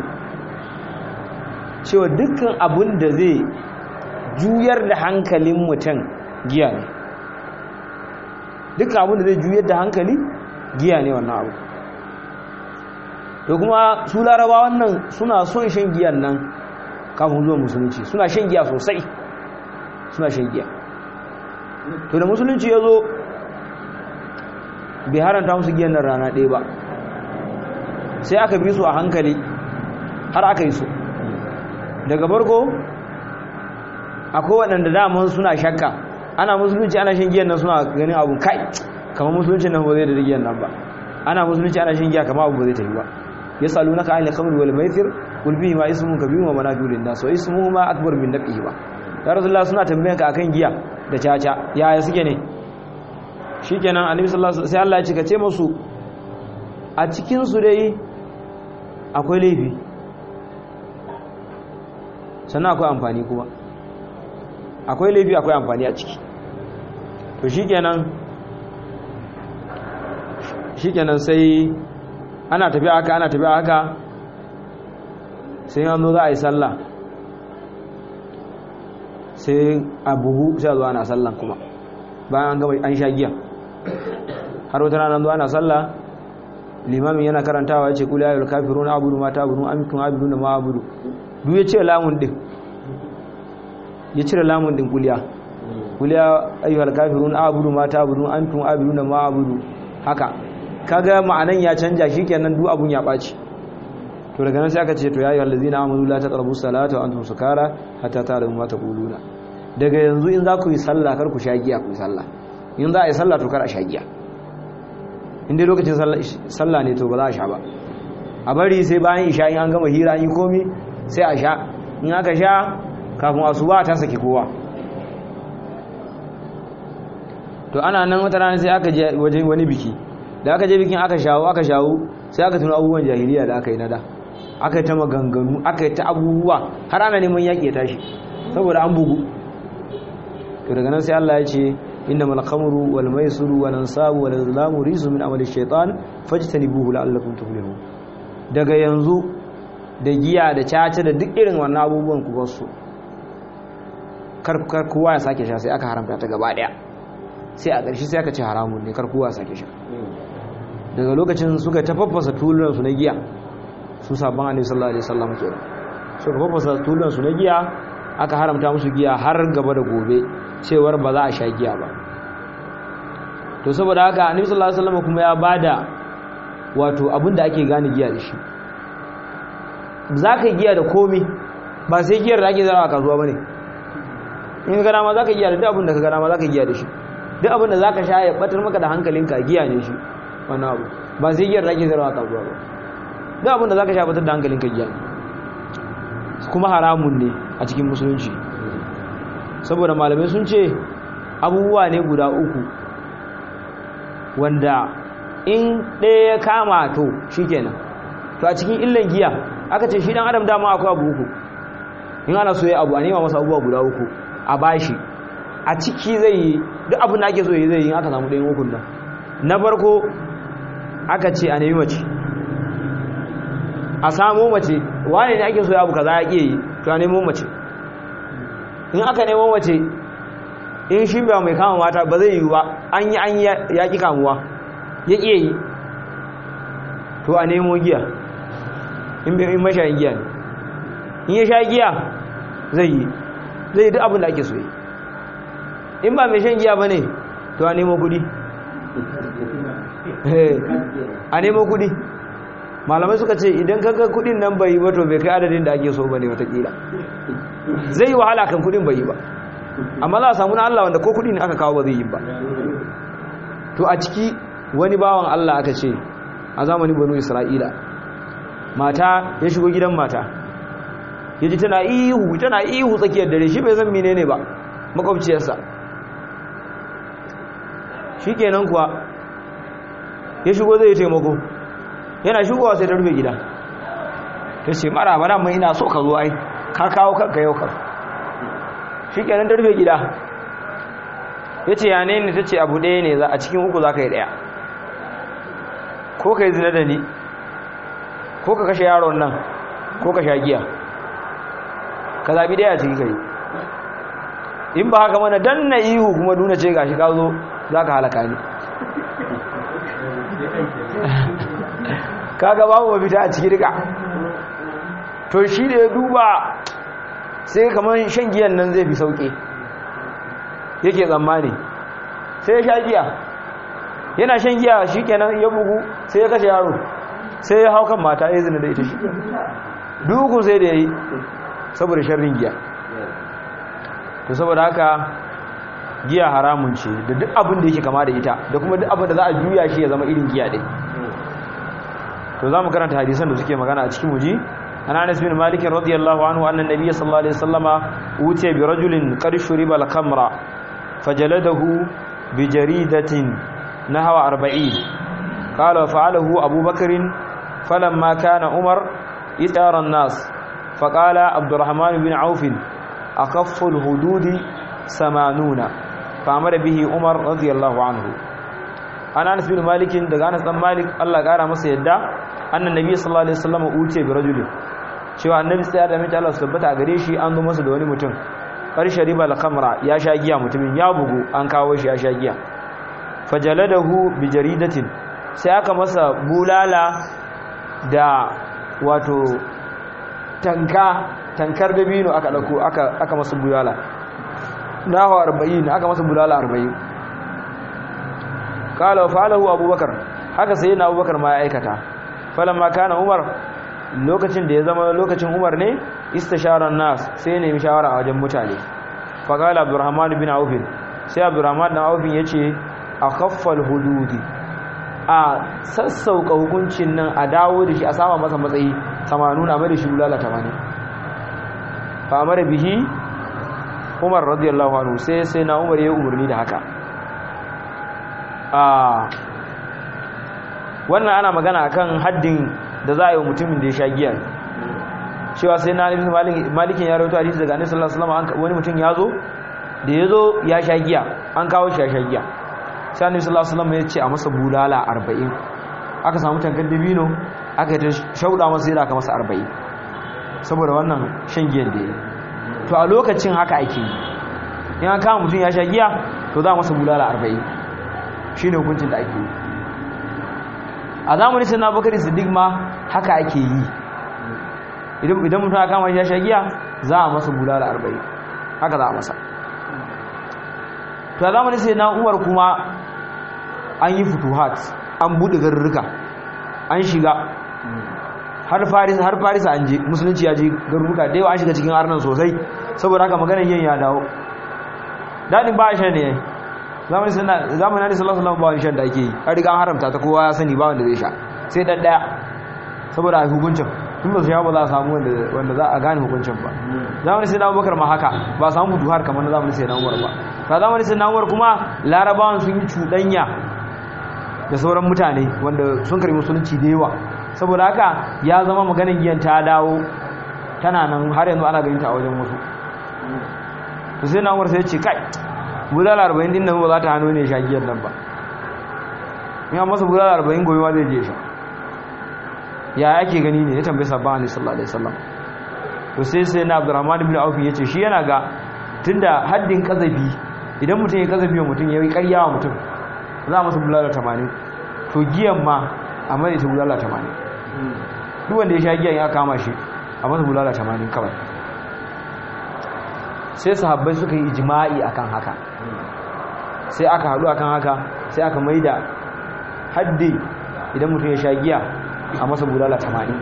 cewa dukkan abun da zai juyar da hankalin mutum giya ne dukkan abun da zai juyar da hankali giya ne wannan abu to kuma su laraba wannan suna son shan giyan nan kafin zuwa musulunci suna shan giya sosai suna shan giya to da musulunci ya zo bai haranta musu giyan nan rana ɗaya ba sai aka bi su a hankali har aka yi su daga farko akwai waɗanda daman suna shakka ana musulunci ana shan giyan nan suna ganin abu kai kamar musulunci nan ba zai da giyan nan ba ana musulunci ana shan giya kamar abu ba zai tafi ba yasalunaka anil khamri wal maisir qul bihi ma ismun kabir wa manafi'u lin nas wa ismuhuma akbar min naf'ihi ba ya rasulullah suna tambayanka akan giya da caca yaya suke ne shikenan annabi sallallahu alaihi wasallam sai Allah ya ce ka ce musu a cikin su dai akwai laifi sannan akwai amfani kuma akwai laifi akwai amfani a ciki to shikenan shikenan sai ana tafiya haka ana tafiya haka sai yanzu za a yi sallah sai a buhu sai a zuwa ana sallan kuma bayan an gaba an sha giya har wata rana zuwa ana sallah limamin yana karantawa ya ce kula ayyul kafiruna abudu ma ta'budu antum abiduna ma abudu duk ya ce lamun din ya cire lamun din kuliya kuliya ayyuhal kafirun a'budu ma ta'budu antum abiduna ma abudu haka kaga ma'anan ya canja shikenan duk abun ya baci to daga nan sai aka ce to ya ayyuhal ladzina amanu la taqrabu salata wa antum sukara hatta ta'lamu ma taquluna daga yanzu in za ku yi sallah kar ku sha giya ku yi sallah in za a yi sallah to kar a sha giya in dai lokacin sallah ne to ba za a sha ba a bari sai bayan isha in an gama hira an yi komi sai a sha in aka sha kafin asuba ta saki kowa to ana nan wata rana sai aka je wajen wani biki da aka je bikin aka shawo aka shawo sai aka tuna abubuwan jahiliya da aka yi nada aka yi ta maganganu aka yi ta abubuwa har ana neman yaƙi ya tashi saboda an bugu to daga nan sai Allah ya ce innamal khamru wal maisiru wal ansabu wal azlamu rijsun min amali shaytan fajtanibuhu la'allakum tuflihun daga yanzu da giya da caca da duk irin wannan abubuwan ku bar su kar kowa ya sake sha sai aka haramta ta gaba daya sai a ƙarshe sai aka ce haramun ne kar kowa ya sake sha daga lokacin suka tafaffasa tulunan su na giya su sabon annabi sallallahu alaihi wasallam kenan suka faffasa tulunan su na giya aka haramta musu giya har gaba da gobe cewar ba za a sha giya ba to saboda haka annabi sallallahu alaihi wasallam kuma ya bada wato abinda ake gane giya da shi zaka giya da komi ba sai giyar da ake zara a kasuwa bane in ka dama zaka giya da duk abinda ka ga dama zaka giya da shi duk abinda zaka sha ya batar maka da hankalinka giya ne shi wannan abu ba sai giyar da ake zara a kasuwa ba duk abinda zaka sha batar da hankalinka giya ne kuma haramun ne a cikin musulunci saboda malamai sun ce abubuwa ne guda uku wanda in ɗaya ya kama to shi kenan to a cikin illan giya aka ce shi ɗan adam dama akwai abu uku in ana so ya abu a nema masa abubuwa guda uku a bashi a ciki zai yi duk abin da ake so yi zai yi aka samu ɗayan ukun nan na farko aka ce a nemi mace a samo mace wane ne ake so ya abu kaza ya ƙi yi to a nemo mace in aka nemo mace in shi ba mai kama mata ba zai yi ba an yi an ya ƙi kamuwa ya ƙi yi to a nemo giya in mashayin giya ne in ya sha giya zai yi zai yi duk abin da ake so yi in ba mai shan giya ba ne to a nemo kudi a nemo kudi malamai suka ce idan kaga kudin nan bai yi ba to bai kai adadin da ake so ba ne watakila zai yi wahala kan kudin bai yi ba amma za a samu na Allah wanda ko kudi ne aka kawo ba zai yi ba to a ciki wani bawan Allah aka ce a zamanin banu isra'ila mata ya shigo gidan mata ya ji tana ihu tana ihu tsakiyar dare shi bai zan menene ba makwabciyarsa shi kenan kuwa ya shigo zai taimako yana shigowa sai ta rufe gida ta ce mara bara mai ina so ka zo ai ka kawo kanka yau kan shi kenan ta rufe gida ya ce ya ne ta ce abu ɗaya ne a cikin uku za ka yi ɗaya ko ka yi zina da ni ko ka kashe yaron nan ko ka sha giya ka zaɓi ɗaya a ciki ka yi in ba haka mana dan na ihu kuma duna ce gashi ka zo za ka halaka ni kaga babu mafita a ciki rika to shi da ya duba sai kamar shan giyan nan zai fi sauƙi yake tsammani sai ya sha giya yana shan giya shi kenan ya bugu sai ya kashe yaro sai ya hau kan mata ya zina da ita shi dukun sai da ya yi saboda sharrin giya to saboda haka giya haramun ce da duk abin da yake kama da ita da kuma duk abin da za a juya shi ya zama irin giya ɗin to za mu karanta hadisan da suke magana a cikin muji an anas bin malik radiyallahu anhu anna nabiyyi sallallahu alaihi wasallama utiya bi rajulin qad shuriba al-khamra fajaladahu bi jaridatin nahwa 40 qala fa'alahu abu bakr falamma kana umar itara an-nas faqala abdurrahman bin auf أخف الهدود سمانون فأمر به عمر رضي الله عنه أنا أنس بن مالك دقى أنس بن مالك الله قال مسا يدى أن النبي صلى الله عليه وسلم أوتي برجل cewa annabi sai da mace Allah su tabbata a gare shi an zo masa da wani mutum karshe riba al-khamra ya sha giya mutumin ya bugu an kawo shi ya sha giya fajaladahu bi jaridatin sai aka masa bulala da wato tanka tankar dabino aka dauko aka aka masa bulala nawa 40 aka masa bulala 40 kala wa fa'alahu abubakar haka sai na abubakar ma ya aikata falamma kana umar lokacin da ya zama lokacin umar ne istisharan nas sai ya nemi shawara a wajen mutane faqala abdurrahman bin auf sai abdurrahman bin auf yace akhaffal hududi a sassauka hukuncin nan a dawo da shi a sama masa matsayi 80 a mai da shi bulala 80 fa amara bihi umar radiyallahu anhu sai sai na umar ya umarni da haka a wannan ana magana akan haddin da za a yi wa mutumin da ya sha giya cewa sai na ibn malikin ya rawaito hadisi daga annabi sallallahu alaihi wasallam wani mutum ya zo da ya zo ya sha giya an kawo shi ya sha giya sai annabi sallallahu alaihi wasallam ya ce a masa bulala 40 aka samu tankar dabino aka yi ta shauda masa yadda aka masa 40 saboda wannan shan giyan da ya yi to a lokacin haka ake yi in an kama mutum ya sha giya to za a masa bulala 40 shine hukuncin da ake yi a zamanin sai na bakari siddiq ma haka ake yi idan mutum aka kama ya sha giya za a masa bulala 40 haka za a masa to a zamanin sai na umar kuma an yi futuhat an buɗe garurruka an shiga har faris har faris an je musulunci ya je garuruka da yawa an shiga cikin arnan sosai saboda haka maganar yin ya dawo dadin ba shan ne zamanin sana zamanin Annabi sallallahu alaihi wasallam ba shan da ake yi har riga an haramta ta kowa ya sani ba wanda zai sha sai dan daya saboda hukuncin tun ba su sha ba za a samu wanda wanda za a gane hukuncin ba zamanin sai na Abubakar ma haka ba samu duhar kamar na zamanin sai na Umar ba ta zamanin sai na Umar kuma larabawan sun yi cuɗanya da sauran mutane wanda sun karbi musulunci da yawa saboda haka ya zama maganin giyan ta dawo tana nan har yanzu ana ganin ta a wajen wasu to sai na umar sai ce kai bulala arba'in din nan ba za ta hannu ne sha giyan nan ba in an masa bulala arba'in gobe ma zai je sha ya ake gani ne ya tambayi sabon alaihi sallallahu alaihi wasallam to sai sai na abdurrahman ibn auf ya ce shi yana ga tunda haddin kazafi idan mutum ya kazafi wa mutum ya yi karya wa mutum za a masa bulala tamanin to giyan ma a mai ta bulala tamanin duk wanda ya sha giyan ya kama shi a masa bulala tamanin kawai sai sahabbai suka yi ijima'i akan haka sai aka haɗu akan haka sai aka mai da haddi idan mutum ya sha giya a masa bulala tamanin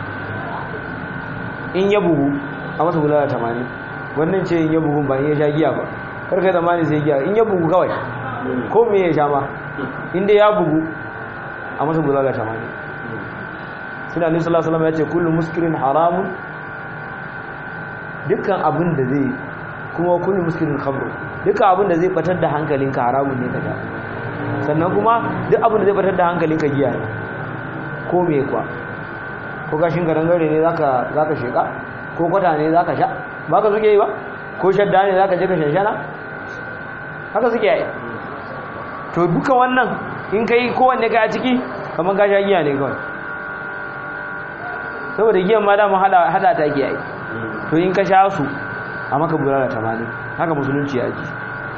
in ya bugu a masa bulala tamanin wannan ce in ya bugu ba in ya sha giya ba karkai zamani sai giya in ya bugu kawai ko me ya sha ma inda ya bugu a masa bulala tamanin suna alaihi sallallahu alaihi ya ce kullum muskirin haramun dukkan abin da zai kuma kullum muskirin khamru dukkan abin da zai batar da hankalinka haramun ne ka sha sannan kuma duk abin da zai batar da hankalinka giya ne ko me kwa ko kashin garangare ne zaka zaka sheka ko kwata ne zaka sha ba ka suke yi ba ko shadda ne zaka je ka shanshana haka suke yi to duka wannan in ka yi kowanne ka a ciki kamar ka sha giya ne kawai saboda giyan ma dama hada ta giya yi to in ka sha su a maka bulala tamanin haka musulunci ya ji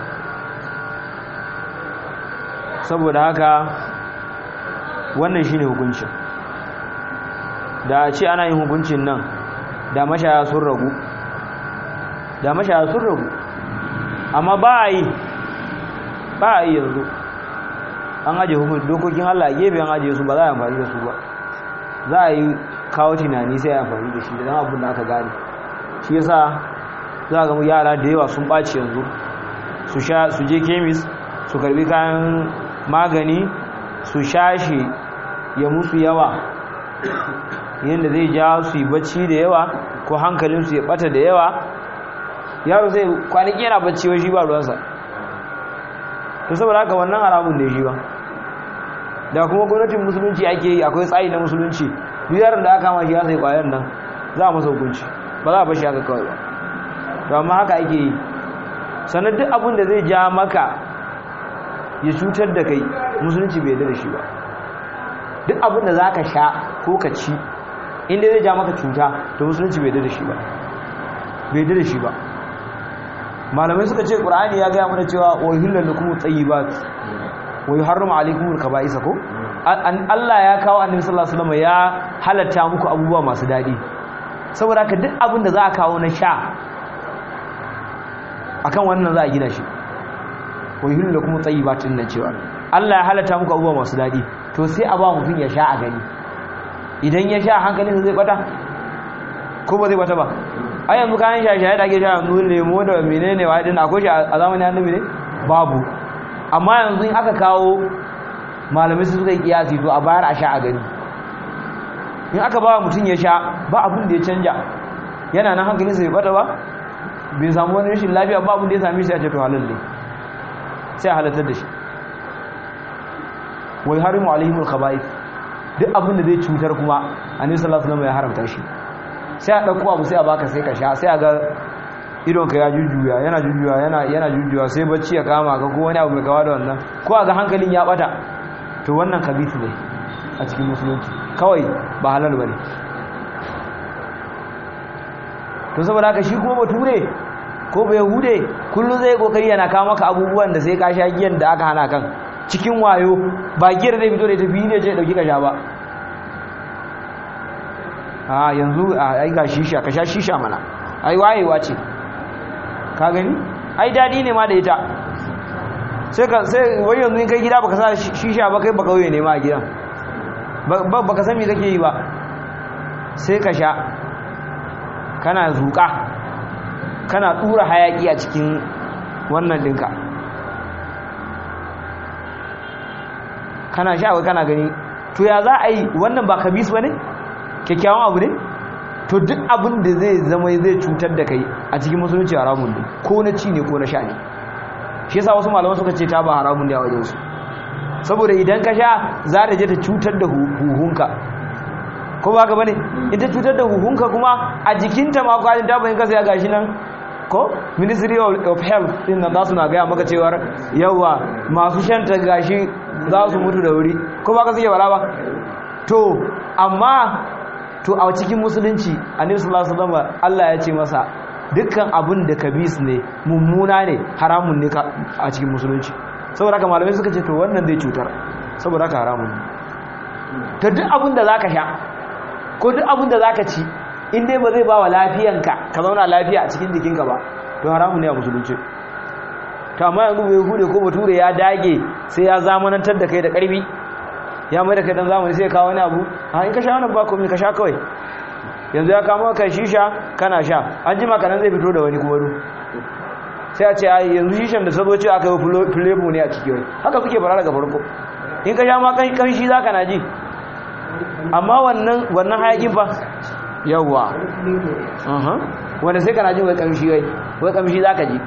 saboda haka wannan shine hukuncin da a ce ana yin hukuncin nan da mashaya sun ragu da mashaya sun ragu amma ba a yi ba a yi yanzu an ajiye hukunci dokokin Allah gefe an ajiye su ba za a amfani da su ba za a yi kawo tunani sai a amfani da shi da zama abin da aka gane shi yasa za a ga yara da yawa sun ɓaci yanzu su sha su je kemis su karbi kayan magani su sha shi ya musu yawa yadda zai ja su yi bacci da yawa ko hankalinsu ya bata da yawa yaro zai kwanaki yana bacci wai shi ba ruwansa to saboda haka wannan haramun ne shi ba da kuma gwamnatin musulunci ake yi akwai tsari na musulunci duk yaron da aka mashi ya sai kwayar nan za a masa hukunci ba za a bashi haka kawai ba to amma haka ake yi sannan duk abin da zai ja maka ya cutar da kai musulunci bai da shi ba duk abin da za ka sha ko ka ci inda zai ja maka cuta to musulunci bai da shi ba bai da shi ba malamai suka ce ƙur'ani ya gaya mana cewa wahillar da kuma tsayi ba wa yuharrimu alaykumul kaba'isa ko Allah ya kawo annabi sallallahu alaihi wasallam ya halatta muku abubuwa masu dadi saboda haka duk abin da za a kawo na sha akan wannan za a gina shi wa yuhillu lakum tayyibatin nan cewa Allah ya halatta muku abubuwa masu dadi to sai a ba mutum ya sha a gani idan ya sha hankalin zai bata ko ba zai bata ba ai yanzu kayan shaye-shaye da ake sha yanzu lemo da menene wa din akwai shi a zamanin annabi ne babu amma yanzu in aka kawo malamai su suka yi kiyasi to a bayar a sha a gani in aka ba mutum ya sha ba abin da ya canja yana nan hankalin sai bata ba bai samu wani rashin lafiya ba abin da ya same shi a ce to halal ne sai a halartar da shi wai harimu alaihimul khaba'ith duk abin da zai cutar kuma annabi sallallahu alaihi wasallam ya haramta shi sai a ɗauko abu sai a baka sai ka sha sai a ga idonka ya jujjuya yana jujjuya yana yana jujjuya sai bacci ya kama ka ko wani abu mai kawa da wannan ko a ga hankalin ya bata to wannan kabisu ne a cikin musulunci kawai ba halal bane to saboda haka shi kuma bature ko bai hude kullum zai kokari yana kawo maka abubuwan da sai ka sha giyan da aka hana kan cikin wayo ba giyar zai fito da ita biyu ne ce dauki ka sha ba a yanzu ai ga shisha ka sha shisha mana ai wayewa ce ka gani ai dadi ne ma da ita sai ka sai wai yanzu in kai gida baka sa shisha ba kai baka wuye ne ma a gidan baka san me kake yi ba sai ka sha kana zuka kana tura hayaki a cikin wannan dinka kana sha wai kana gani to ya za a yi wannan ba kabis ba ne kyakkyawan abu ne to duk abin da zai zama zai cutar da kai a cikin musulunci haramun ne ko na ci ne ko na sha ne shi yasa wasu malaman suka ce ta ba haramun ne a wajen su saboda idan ka sha za ta je ta cutar da huhunka ko ba ka bane in ta cutar da huhunka kuma a jikinta ma kwalin ta bayin kasa ya gashi nan ko ministry of health din nan za su na gaya maka cewar yawa masu shanta gashi za su mutu da wuri ko ba ka suke bala ba to amma to a cikin musulunci annabi sallallahu alaihi wasallam Allah ya ce masa dukkan abin da kabis ne mummuna ne haramun ne a cikin musulunci saboda haka malamai suka ce to wannan zai cutar saboda haka haramun ne to duk abin da zaka sha ko duk abin da zaka ci in dai ba zai ba wa lafiyanka ka zauna lafiya a cikin jikinka ba to haramun ne a musulunci to amma yanzu bai hude ko bature ya dage sai ya zamanantar da kai da karfi ya mai da kai dan zamani sai ya kawo wani abu a in ka sha wannan ba komai ka sha kawai yanzu ya kama ka shisha kana sha an jima kanan zai fito da wani kuma du sai a ce ai yanzu shishan da sabo ce aka yi flavor ne a ciki wai haka suke fara daga farko in ka sha ma kan kanshi za ka na ji amma wannan wannan hayakin fa yawwa wanda sai kana ji wai kamshi wai wai kamshi za ka ji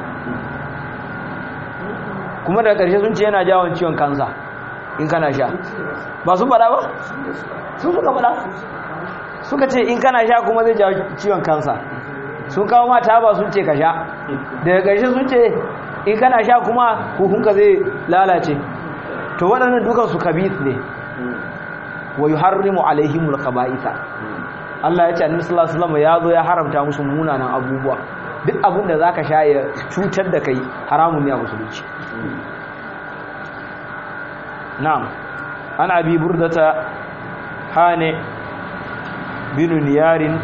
kuma daga ƙarshe sun ce yana jawon ciwon kansa in kana sha ba sun faɗa ba sun suka faɗa suka ce in kana sha kuma zai jawo ciwon kansa sun kawo mata ba sun ce ka sha daga ƙarshe sun ce in kana sha kuma hukunka zai lalace to waɗannan dukansu kabis ne wa yuharrimu alaihimul khaba'itha Allah ya ce annabi sallallahu alaihi wasallam ya zo ya haramta musu munanan abubuwa duk abin da zaka sha ya cutar da kai haramun ne a musulunci na'am an abi burdata hane bin niyarin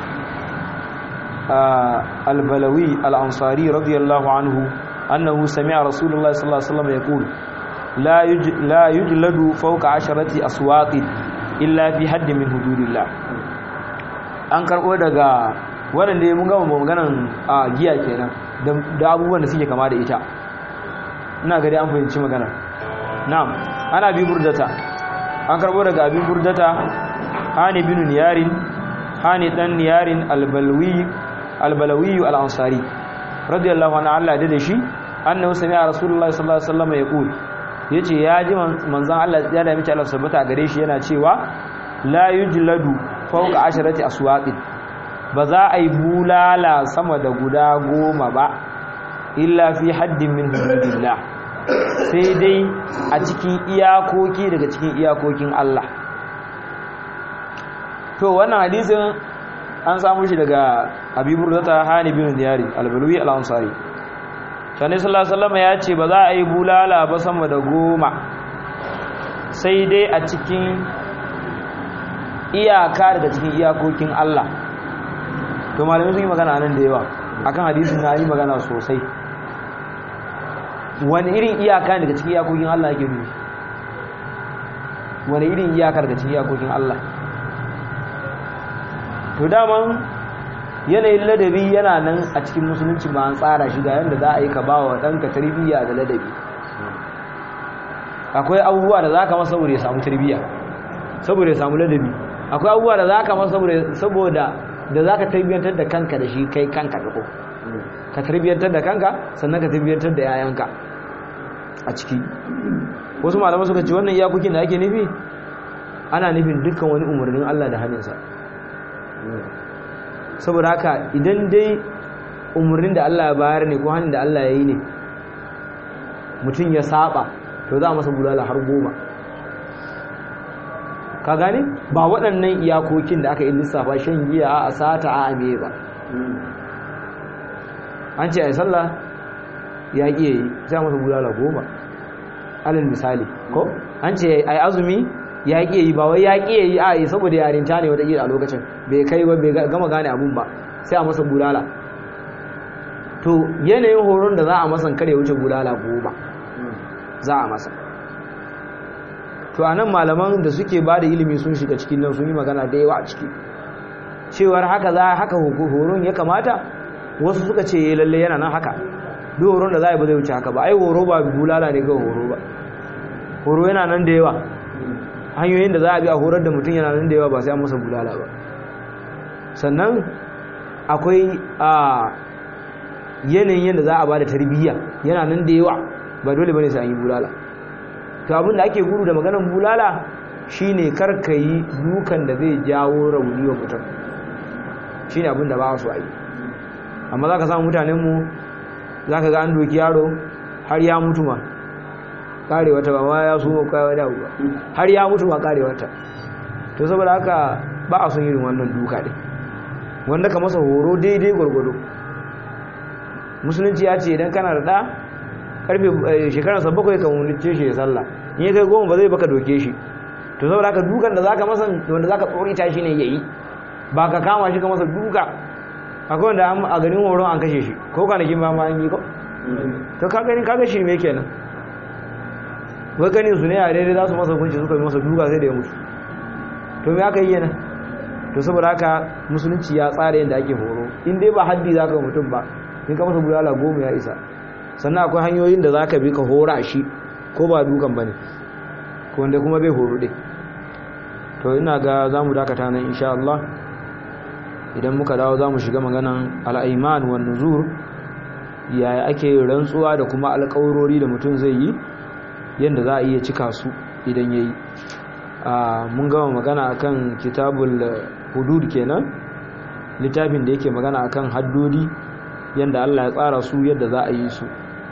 albalawi al-ansari radiyallahu anhu annahu sami'a rasulullahi sallallahu alaihi wasallam yaqul la la yujladu fawqa asharati aswaqin illa fi haddin min hududillah an karbo daga waɗanda ya mun gama maganan a giya kenan da abubuwan da suke kama da ita ina gari an fahimci magana na'am ana bi burdata an karbo daga abin burdata hani bin niyarin hani dan niyarin albalwi albalawi al-ansari radiyallahu anhu Allah da shi annahu sami'a rasulullahi sallallahu alaihi wasallam yaqul yace ya ji manzon Allah ya da miki Allah sabata gare shi yana cewa la yujladu fawqa asharati aswaqin ba za a yi bulala sama da guda goma ba illa fi haddin min hududillah sai dai a cikin iyakoki daga cikin iyakokin Allah to wannan hadisin an samu shi daga Habibur Zata Hani bin Diyari al-Balwi al-Ansari Sani sallallahu alaihi wasallam ya ce ba za a yi bulala ba sama da goma sai dai a cikin iyaka daga cikin iyakokin Allah to malamai sun yi magana nan da yawa akan hadisin na yi magana sosai wani irin iyaka daga cikin iyakokin Allah yake nufi wani irin iyaka daga cikin iyakokin Allah to daman yanayin ladabi yana nan a cikin musulunci ba an tsara shi ga yadda za a yi ka ba wa ɗanka tarbiyya da ladabi akwai abubuwa da za ka masa saboda ya samu tarbiyya saboda ya samu ladabi akwai abubuwa da za ka masa saboda da za ka tarbiyyantar da kanka da shi kai kanka da ko ka tarbiyyantar da kanka sannan ka tarbiyyantar da yayanka a ciki wasu malaman suka ce wannan iyakokin da ake nufi ana nufin dukkan wani umarnin Allah da hannunsa saboda haka idan dai umarnin da Allah ya bayar ne ko hannun da Allah ya yi ne mutum ya saba to za a masa bulala har goma ka gane ba waɗannan iyakokin da aka yi lissafa shan giya a sata a ame ba an ce a yi sallah ya ƙi yi sai masa bulala goma alin misali ko an ce a yi azumi ya ƙi yi ba wai ya ƙi yi a yi saboda yarinta ne wata a lokacin bai kai ba bai gama gane abun ba sai a masa bulala to yanayin horon da za a masan kare wuce bulala goma za a masa to a nan malaman da suke ba da ilimi sun shiga cikin nan sun yi magana da yawa a ciki cewar haka za haka horon ya kamata wasu suka ce lalle yana nan haka duk horon da za a yi ba zai wuce haka ba ai horo ba bulala ne ga horo ba horo yana nan da yawa hanyoyin da za a bi a horar da mutum yana nan da yawa ba sai an masa bulala ba sannan akwai a yanayin yadda za a ba da tarbiyya yana nan da yawa ba dole bane sai an yi bulala to abin da ake gudu da maganar bulala shine karka yi dukan da zai jawo rauni wa mutum shine abin da ba su a yi amma za ka samu mutanenmu za ka ga an doki yaro har ya mutu ma kare wata ba ma ya suma kawai wani abu ba har ya mutu ma kare wata to saboda haka ba a son irin wannan duka ne wanda ka masa horo daidai gwargwado musulunci ya ce idan kana da ɗa karfe shekararsa bakwai ka wunice shi ya sallah in ya kai goma ba zai baka doke shi to saboda haka dukan da zaka masa wanda zaka tsorita shi ne yayi ba ka kama shi ka masa duka akwai wanda a ganin horon an kashe shi ko kwanakin ba ma an yi ko to ka gani kaga shi me kenan wai ganin su ne a daidai za su masa hukunci suka yi masa duka sai da ya mutu to me aka yi yana to saboda haka musulunci ya tsara yadda ake horo in dai ba haddi za ka mutum ba in ka masa bulala goma ya isa sannan akwai hanyoyin da za ka bi ka hora shi ko ba dukan ba ne wanda kuma bai horo ɗin to ina ga za mu dakata nan insha Allah idan muka dawo za mu shiga maganan al'aiman wa nuzur yaya ake rantsuwa da kuma alƙawarori da mutum zai yi yadda za a iya cika su idan ya yi mun gama magana akan kitabul hudud kenan littafin da yake magana akan haddodi yadda Allah ya tsara su yadda za a yi su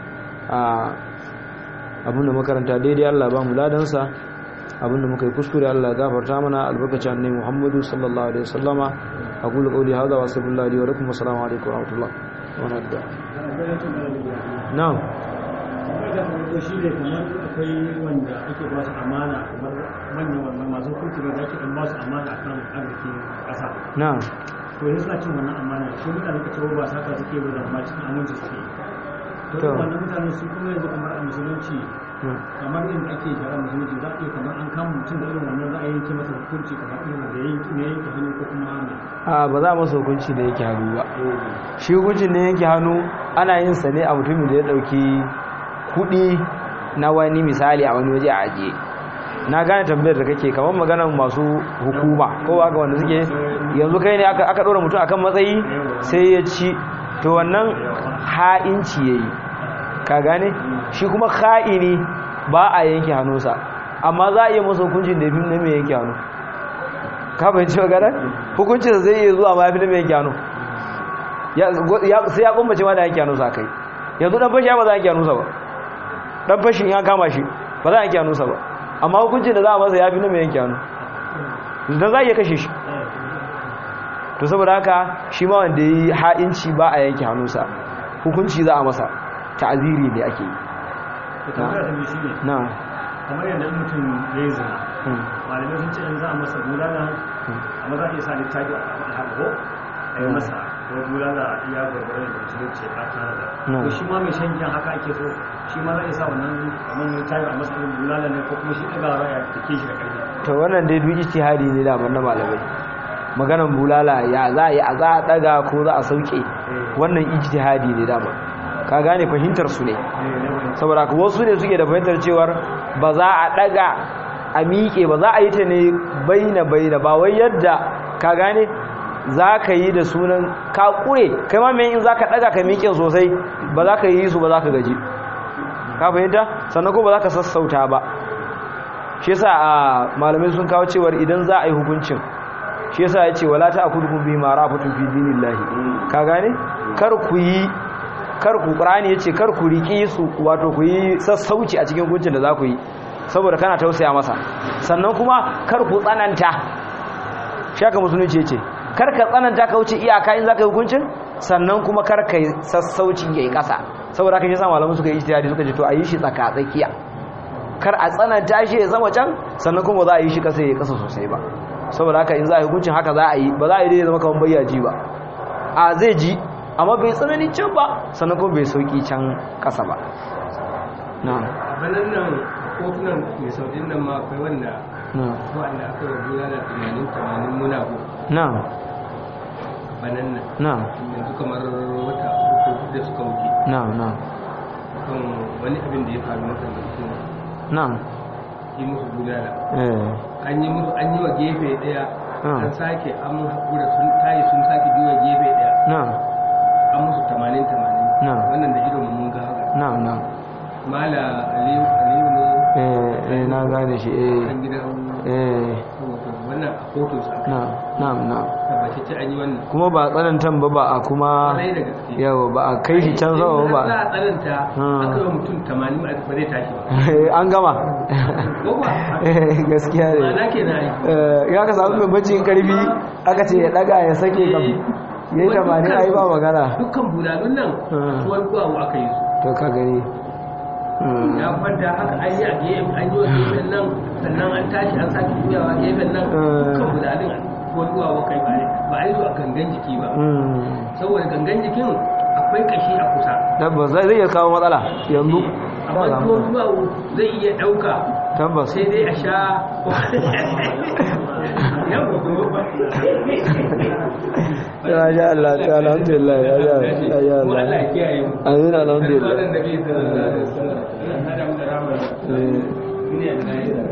abinda makaranta daidai Allah ba mu ladansa abinda muka yi kuskure Allah gafarta mana albarkacin annabi Muhammadu sallallahu alaihi wasallama aqulu qawli hadha wa sallallahu alaihi wa lakum assalamu alaikum wa rahmatullah wa barakatuh na'am da farko shi ne kamar akwai wanda ake ba su amana kamar manyan wannan masu hukunci da ake dan ba su amana akan arzikin ƙasa na'am to yanzu suna cin wannan amana shi mutane ka cewa ba saka suke ba da ma cikin aminci suke to To. wannan mutane su kuma yanzu kamar a musulunci kamar inda ake shara musulunci za a iya kamar an kama mutum da irin wannan za a yanke masa hukunci kamar irin da yanke ne yanke hannu ko kuma ne a ba za a masa hukunci da yake hannu ba shi hukuncin da yake hannu ana yin sa ne a mutumin da ya dauki kudi na wani misali a wani waje a ajiye na gane tambayar da kake kamar maganar masu hukuma ko ba ga wanda suke yanzu kai ne aka aka dora mutum akan matsayi sai ya ci to wannan ha'inci yayi ka gane shi kuma ha'ini ba a yanke hannunsa amma za a iya masa hukuncin da ya fi na mai yanke hannu ka fahimci magana hukuncin zai iya zuwa ma ya fi na mai yanke hannu Ya- ya- sai ya kumbace ma da yanke hannunsa kai yanzu dan fashi ba za a yanke hannunsa ba dan fashin ya kama shi ba za a yanke hannunsa ba amma hukuncin da za a masa ya fi na mai yanke hannu dan za a iya kashe shi to saboda haka shi ma wanda ya yi ha'inci ba a yanke hannunsa hukunci za a masa ta'aziri ne ake yi to tambaya ta biyu shi ne na kamar yadda in mutum ya yi zina malamai sun ce in za a masa bulala amma za a iya sa littafi a faɗa haka ko a yi masa ko bulala iya gwargwaron da musulunci a tare da Na'am. ko shi ma mai shan giyan haka ake so shi ma za a iya sa wannan kamar littafi a masa irin bulala ne ko kuma shi ɗaga za a take shi da ƙarfi to wannan dai duk ijtihadi ne da na malamai maganan bulala ya za a yi a za a daga ko za a sauke wannan ijtihadi ne da ka gane fahimtar su ne saboda ka wasu ne suke da fahimtar cewar ba za a daga a miƙe ba za a yi ta ne baina baina ba wai yadda ka gane za ka yi da sunan ka ƙure kai ma mai in za ka daga ka miƙe sosai ba za ka yi su ba za ka gaji ka fahimta sannan ko ba za ka sassauta ba shi yasa a malamai sun kawo cewar idan za a yi hukuncin shi yasa ya ce wala ta akudukum bi ma rafatun fi dinillahi ka gane kar ku yi kar ku qur'ani yace kar ku riki su wato ku yi sassauci a cikin hukuncin da za ku yi saboda kana tausaya masa sannan kuma kar ku tsananta shi haka musulunci yace kar ka tsananta ka wuce iyaka in zaka yi hukuncin sannan kuma kar ka yi sassauci yayi kasa saboda haka shi yasa malaman suka yi ijtihadi suka ce to a yi shi tsaka tsakiya kar a tsananta shi ya zama can sannan kuma za a yi shi kasa ya kasa sosai ba saboda haka in za a yi hukuncin haka za a yi ba za a yi dai zama kamar bayyaji ba a zai ji amma bai tsanani can ba sannan kuma bai sauki can kasa ba na banan nan kotunan mai sautin nan ma akwai wanda na wanda aka yi gura da tunanin tunanin muna ko na banan nan na yanzu kamar wata uku ko hudu da suka wuce na na kan wani abin da ya faru masa da mutum na yi musu gudana eh an yi musu an yi wa gefe daya Ah. an sake an haƙura sun tayi sun sake juya gefe daya na an musu tamanin tamanin Na. wannan da idon mun ga haka na na mala aliyu aliyu ne eh eh na gane shi eh kan gidan eh wato wannan a kotun sa na na na tabbace ce an yi wannan kuma ba tsanantan ba ba a kuma kwarai da gaske yawa ba a kai shi can sama ba za a tsananta Ah. aka yi wa mutum tamanin ba zai tashi ba an gama ko ba Eh, gaskiya ne ma'ana ke na yi Eh, ya ka samu mai bacin karfi aka ce ya daga ya sake kam ya yi tamanin a yi ba magana dukkan bulalun nan Ah. tuwar guwawo aka yi su to ka gani Hmm. ya kwanta haka an yi a gefen an yi wa gefen nan sannan an tashi an sake juyawa gefen nan Ah. dukkan bulalun tuwar guwawo kai ba ne ba a yi su a gangan jiki ba Hmm. saboda gangan jikin akwai kashi a kusa tabbas zai zai iya kawo matsala yanzu amma tuwar guwawo zai iya ɗauka tabbas sai dai a sha ya ya Allah ta alhamdulillah ya ya ya ya Allah amin alhamdulillah Eh.